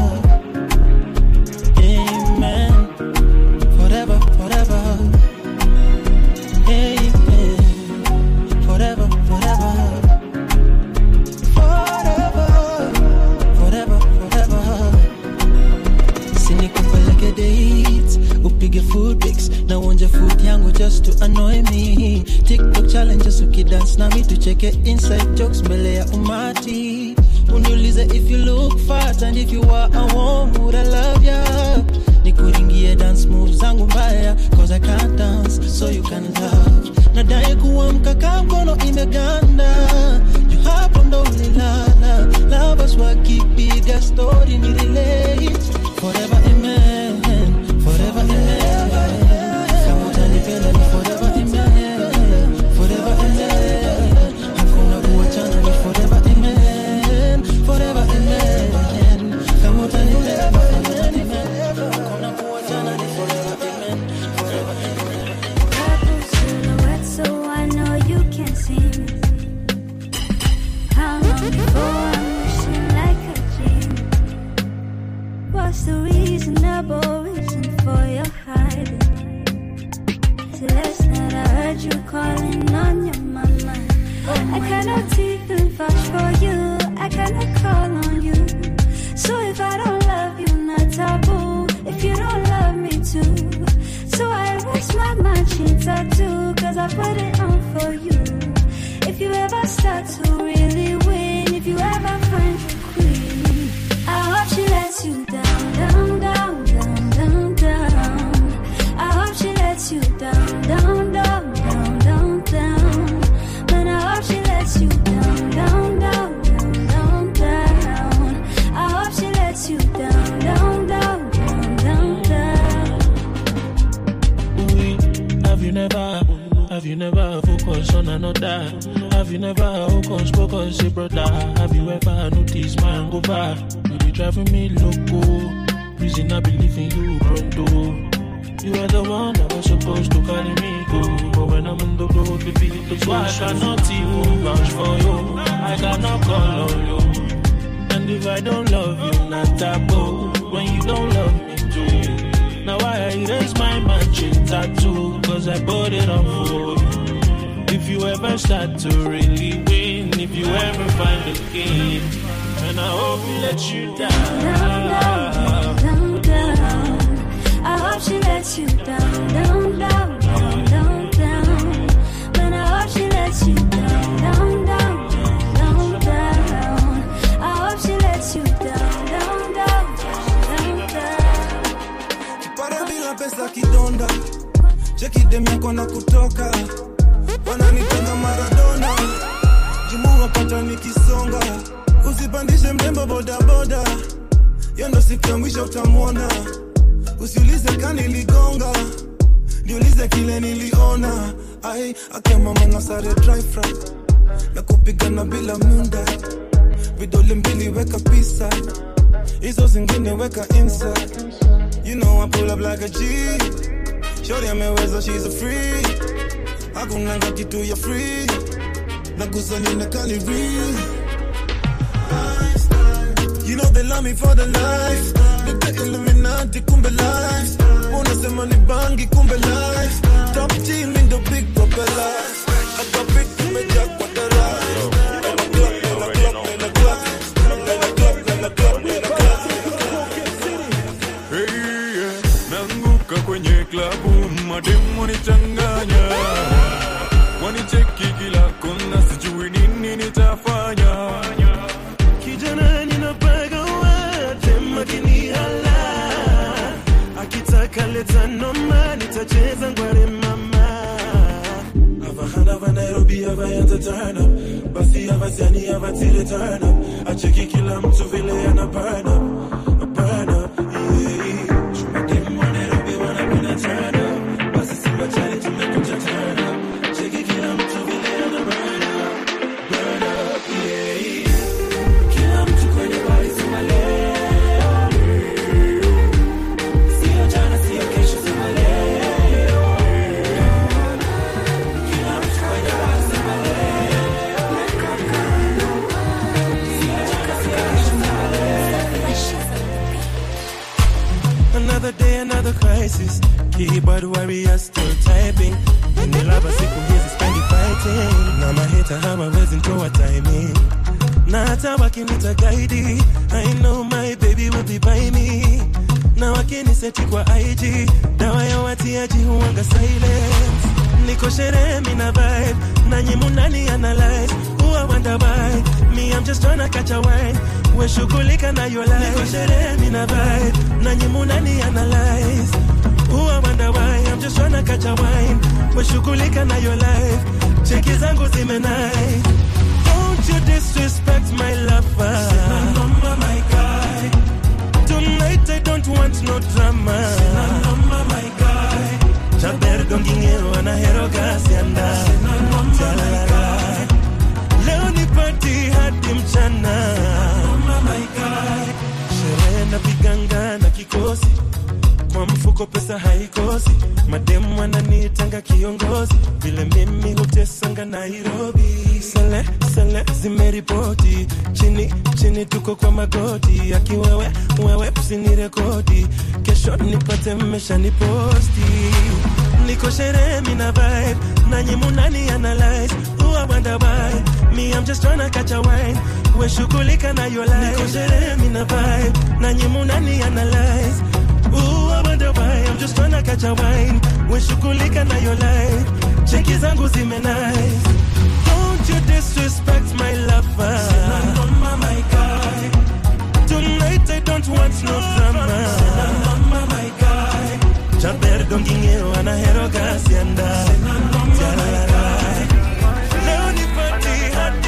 Amen Forever, forever Amen Forever, forever Forever Forever, forever sinikupeleke dates upige food pics na uonje food yangu just to annoy me tiktok challenges ukidance nami tucheke inside jokes mbele ya umati uniulize if you look fat and if you are a warm would I love ya nikuringie dance moves zangu mbaya cause I can't dance so you can love nadai kuamka kaa mkono imeganda you hapo ndo ulilala lovers wakipiga story ni relate forever amen forever amen kama utanipenda ni forever amen forever amen hakuna kuachana ni forever amen forever amen kama utanipenda ni forever amen hakuna kuachana ni forever amen forever Purple silhouette, so I know you can see me. How long before I'm wishing like a dream? What's the reasonable reason for your hiding? Till last night I heard you calling on your mama. I cannot even vouch for you. I cannot call on you. So if I don't love you, not taboo. If you don't love me too. So I erase my matching tattoo. Cause I put it on for you. If you ever start to really win. If you ever find your queen. I hope she lets you down, down, down, down, down, down. I hope she lets you down, down, down, down, down, down. Man, I hope she lets you down, down, down, down, down, down. I hope she lets you down, down, down, down, down, down. Have you never, have you never focused on another? Have you never focused, focused, say brother? Have you ever noticed my hangover? You be driving me loco. Reason I believe in you, pronto. You are the one that was supposed to carry me go. But when I'm in the road, baby, it looks so I cannot even vouch for you. I cannot call on you. And if I don't love you, not taboo. When you don't love me too. Now I erase my matching tattoo. Cause I put it on for you. If you ever start to really win, if you ever find a game, and I hope he lets you down. down, down. I hope she lets you down, down, down, down, down, down. Man, I hope she lets you down, down, down, down, down. I hope she lets you down, down, down, down, down. para bila pesa kidonda cheki demiako na kutoka wananitenga maradona jimu wapata nikisonga usipandishe mrembo bodaboda yo ndo siku ya mwisho utamwona usiulize kaniligonga niulize kile niliona ai akemama sare dry fry na kupigana bila munda vidole mbili weka pisa hizo zingine weka inside You know I pull up like a G. Shorty ameweza, she's a free. Hakunanga kitu ya free. Nakusanya na kali real. You know they love me for the life. Nite Illuminati kumbe life. Unasema ni bangi kumbe life. Top G mi ndo big propeller. I got big kumejaa kwa darasa. Nena club, nena club, nena club. Nena club, nena club, nena club. Hey, yeah. Nanguka kwenye klabu mademu nichanganya wanicheki kila kona sijui nini nitafanya kijana ninapaga wate makinihala akitaka leta noma nitacheza ngware mama avahana va nairobi avaanza turn up basi avaziani avatire turn up acheki kila mtu vile ana burn up burn up yeah. Chumademu wa Nairobi wanapenda turn up basi siwachani tumekuja turn up cheki kila mtu vile ana burn up burn up yeah. Kila mtu kwenye bari sema leo. Sio jana, sio kesho, sema leo. Kila mtu kwenye bari sema leo. Sio jana, sio kesho, sema leo. Another day, another crisis. Keyboard warrior still typing. Nilaba siku hizi spendi fighting. Na maheta hawawezi nitoa timing. Na hata wakinita guide, I know my baby will be by me. Na wakiniseti kwa IG, dawa ya watiaji huwanga silence. Niko sherehe mina vibe, nanyi munani analyze. Who I wonder why, me I'm just tryna catch a wine. We shughulika na your life. Niko sherehe mina vibe, nanyi munani analyze. Who I wonder why, I'm just tryna catch a wine. We shughulika na your life. Cheki zangu zime nice. Don't you disrespect my lover. Number, my guy. Tonight I don't want no drama. Number, my guy. Chaber dongingero anahero gasianda. Tarara. Leo ni party hadi mchana. Number, my guy. Sherehe na piganga na kikosi kwa mfuko pesa haikosi, mademu wananitanga kiongozi, vile mimi hutesanga Nairobi. Sele sele zimeripoti chini chini, tuko kwa magoti, akiwewe wewe usinirekodi, kesho nipate mmesha niposti. Niko sherehe mina vibe, nanyi munani analyze, who I wonder why, me I'm just tryna catch a wine, we shughulika na your life. Niko sherehe mina vibe, nanyi munani analyze Ooh, I wonder why I'm just tryna catch a wine We shughulika na your life Cheki zangu zime nice Don't you disrespect my lover Sina my guy Tonight I don't want no drama Sina my guy Chaber dongingero anahero gasianda Tarara. Leo ni party hadi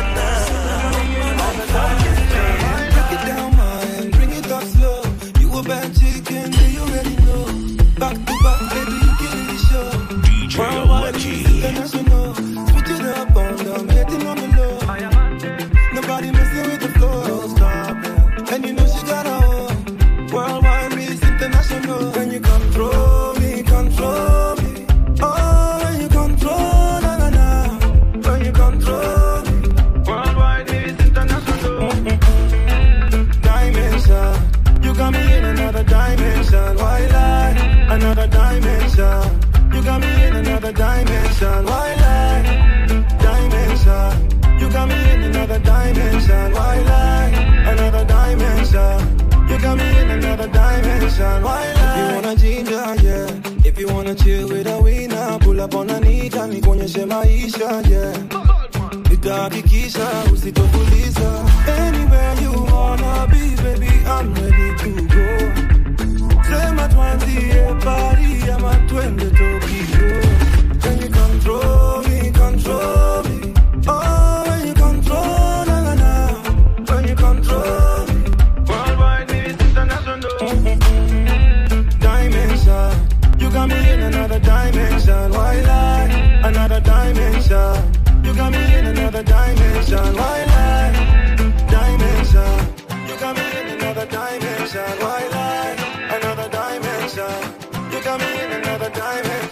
mchana Break it down, man, bring it up slow. You a bad chicken, do you already know? Back to back, baby, you killing the show. DJ Worldwide, Lucky. international. Switch it up, on down, getting on the low. Nobody messing with the flow. No stopping. And you know she got a own. Worldwide, Miss International. When you come throw me tuunganishe maisha yeah. nitahakikisha usitofuliza anywhere you wanna be baby I'm ready to go sema twanzie pari ama twende Tokyo Can you control me, control me Oh, when you control, na na na When you control me Worldwide, baby, it's international Dimension You got me in another dimension Why lie? Another dimension You got me in another dimension Why lie? Dimension You got me in another dimension Why lie? Another dimension You got me in another dimension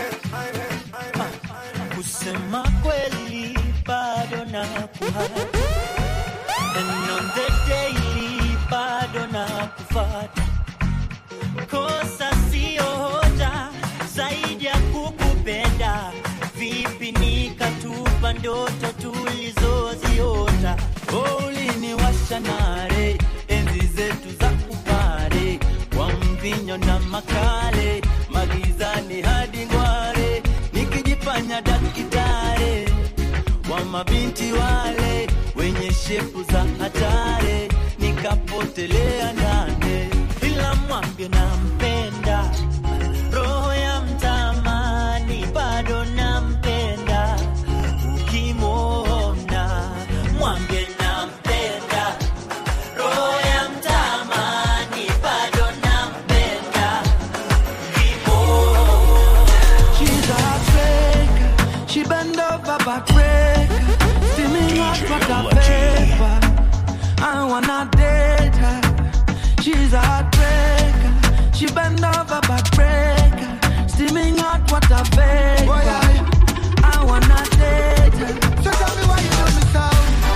kusema kweli bado na kuhata and on the daily bado na kufata kosa sio hoja zaidi ya kukupenda vipi nikatupa ndoto tulizoziota Oh, uliniwasha nare enzi zetu za kupare kwa mvinyo na makale magizani hadi ngware nikijifanya dakitare wa mabinti wale wenye shepu za hatare nikapotelea ndane ila mwambie nampenda roho ya mtamani bado nampenda ukimwona mwambie nampenda roho ya mtamani bado nampenda She's a heartbreaker. She bend over backbreaker. Steaming hot like a paper. I wanna date her. She's a heartbreaker. She bend over backbreaker. Steaming hot water vapor. I wanna date her. So tell me why you do me so.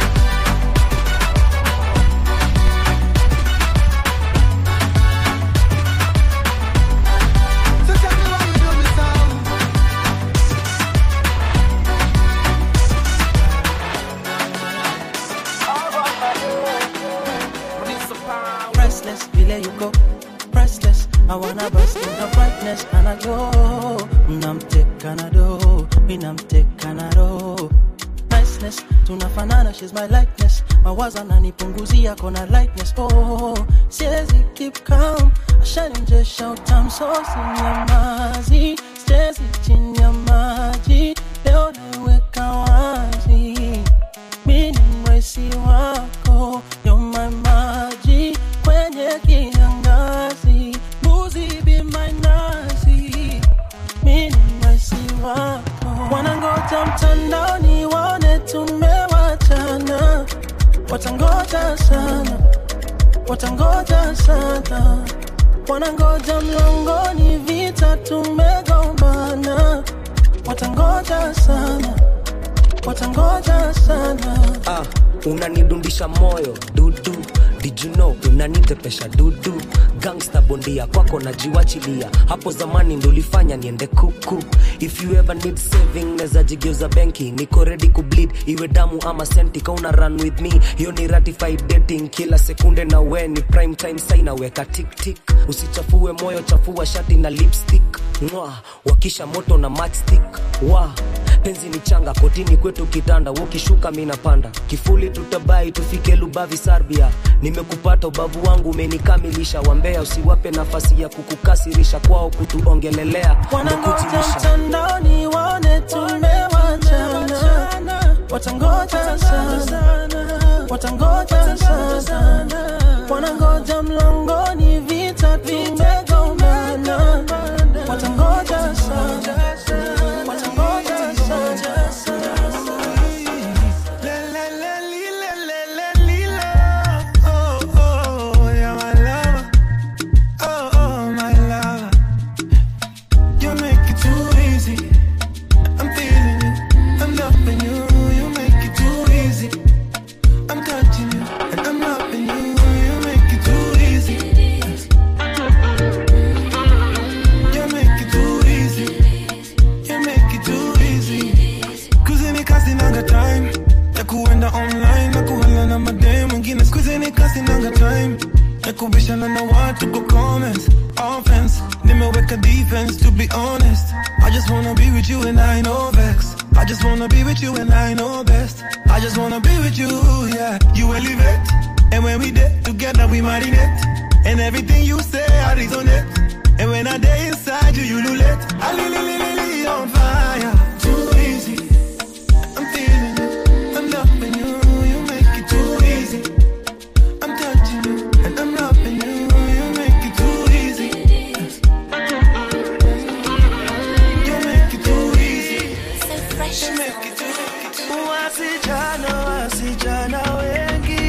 So tell me why you do me so. Restless, we let you go. Restless, I wanna burst in the brightness and I go. Namteka na do, mi namteka na do. Niceness, tunafanana, she's my likeness. Mawazo ananipunguzia kona lightness. Oh, siwezi keep calm, ashanimjesha utam so sinyamazi. Siwezi chini ya maji, leo naiweka wazi. Mi ni mwesi wako, you're my maji kwenye kiangazi. Mbuzi be my nazi, mi ni mwesi wako. Wanangoja mtandaoni waone tumewachana, watangoja sana, watangoja sana. Wanangoja mlangoni, vita tumegombana, watangoja sana, watangoja sana. ah, unanidundisha moyo dudu Did you know unanitepesha dudu gangsta bondia kwako najiwachilia hapo zamani ndo ulifanya niende kuku if you ever need saving neza jigeuza benki niko ready kubleed iwe damu ama senti kauna run with me hiyo ni ratified dating kila sekunde na we ni prime time sai naweka tiktik usichafue moyo chafua shati na lipstick mwa wakisha moto na matchstick wa penzi ni changa kotini kwetu kitanda ukishuka mi napanda kifuli tutabai tufike lubavi sarbia nimekupata ubavu wangu umenikamilisha wambea usiwape nafasi ya kukukasirisha kwao kutuongelelea Wanangoja Ndokutilisha. mtandaoni waone tumewachana, watangoja sana, watangoja sana, wanangoja mlangoni, vita tumegombana, watangoja sana, watangoja sana. Oh, oh, yeah, my lover. Oh, oh, my lover. You make it too easy. I'm feeling you. I'm loving you. You make it too easy. I'm touching you. And I'm loving you. You make it too easy. You make it too easy. You make it too easy. Kuzini kasi nanga time ya kuenda online na kuhala na madem wengine skuzini kasi nanga time ya kubishana na watu kwa comments offense nimeweka defense to be honest I just wanna be with you and I know vex I just wanna be with you and I know best. I just wanna be with you, yeah. You elevate, and when we did together we marinate. And everything you say I resonate. And when I day inside you, you lulate. I li li li li li on fire, too easy. I'm feeling you, I'm loving you. You make it too easy. I'm touching you, and I'm loving you. You make it too easy. You make it too easy. You make it too Wasichana, wasichana wengi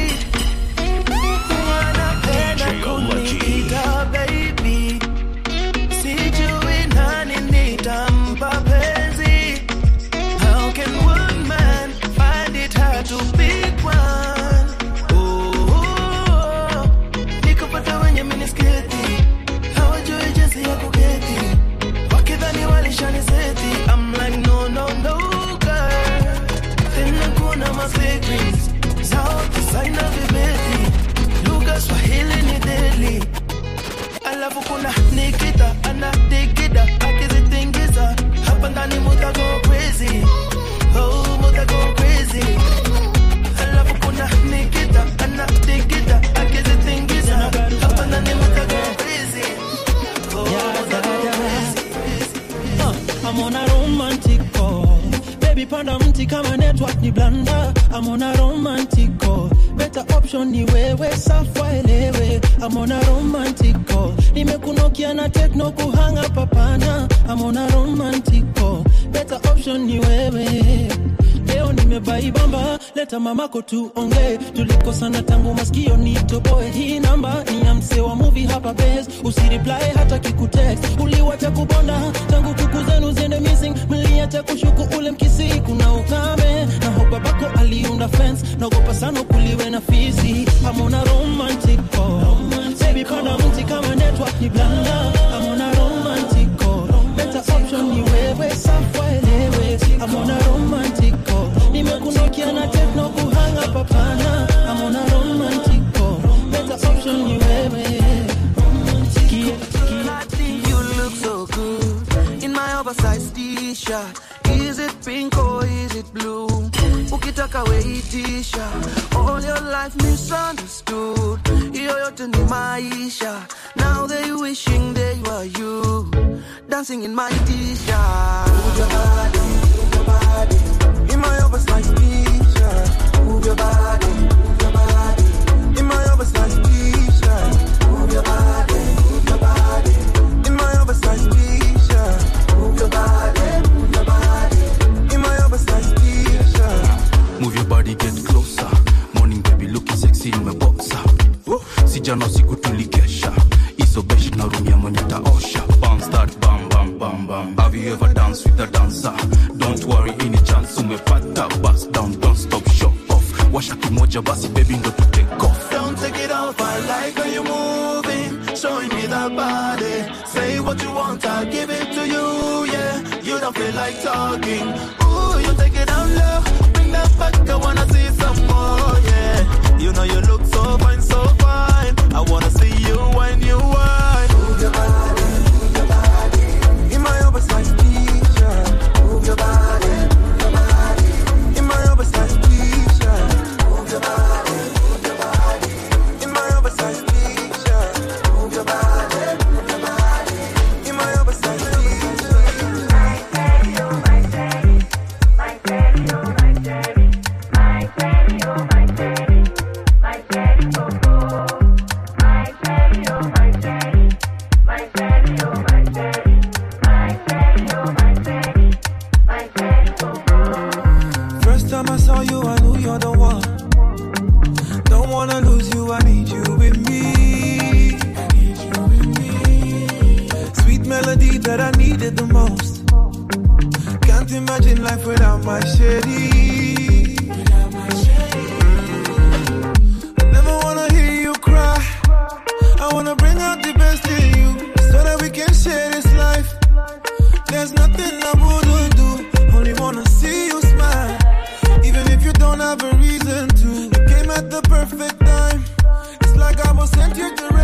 wanapenda kuniita baby, sijui nani nitampa penzi. How can one man find it hard to pick one? Oh, nikapata wenye minisketi hawajui jinsi ya kuketi, wakidhani walishaniseti. I'm like no no no girl, tena kuna ma secrets zao kisaina vibeti, lugha Swahili ni deadly alafu kuna Nikita anadigida akizitingiza hapa ndani muta go crazy oh muta go crazy alafu kuna Nikita anadigida akizitingiza hapa ndani muta go crazy oh muta go crazy Uh, I'm on a romantic call. Baby panda mti kama network ni blanda. I'm on a romantic call. Better option ni wewe safwa elewe. I'm on a romantic call. Nimekunokia na techno kuhanga papana. I'm on a romantic call. Better option ni wewe. Leo nimebaibamba, leta mamako tuongee. Tulikosana tangu masikio nitoboe. Hii namba ni ya msee wa movie hapa base. Usireply hata kikutext. Uliwacha kubonda tangu kuku zenu ziende missing. Mliacha kushuku ule mkisi, kuna ukame na hope babako aliunda fence. Naogopa sana kuliwe na fisi. I'm on a romantic call. Baby panda mti kama network ni blanda. I'm on a romantic call. Better option ni wewe, safwa elewe. I'm on a romantic call. Nimekunokia na techno kuhanga papana. I'm on a romantic call. Better option ni wewe. You look so good in my oversized t-shirt. Is it pink or is it blue? Ukitaka weitisha all your life misunderstood. Hiyo yote ni maisha. Now they wishing they were you, dancing in my t-shirt. Move your body, move your body in my oversized t-shirt. Move your body, move your body in my oversized t-shirt. Move your body, move your body in my oversized t-shirt. Move your body, move your body in my oversized t-shirt. Move your body, get closer. Morning baby looking sexy in my boxer. Sijana usiku tulikesha. Iso besh na room ya mwenye taosha. Bounce that bam bam bam bam. Have you ever danced with a dancer? Don't worry any chance umepata. Bust down, don't stop, show off. Washa kimoja basi baby ndo tu take off. Don't take it off, I like how you moving, showing me that body. Say what you want, I'll give it to you, yeah. You don't feel like talking. Ooh, you take it down low, bring that back, I wanna see some more, yeah. You know you look so fine, so fine. I wanna see you when you whine. Move your body, move your body. In my oversized t-shirt. Move your body, move your body. In my oversized t-shirt. Move your body, move your body. In my oversized t-shirt. Move your body, move your body. In my oversized First time I saw you, I knew you're the one. Don't wanna lose you, I need you with me. Sweet melody that I needed the most. Can't imagine life without my shady. I never wanna hear you cry. I wanna bring out the best in you so that we can share this life. There's nothing I wouldn't do. Only wanna see you smile. Even if you don't have a reason to. You came at the perfect time. It's like I was sent here to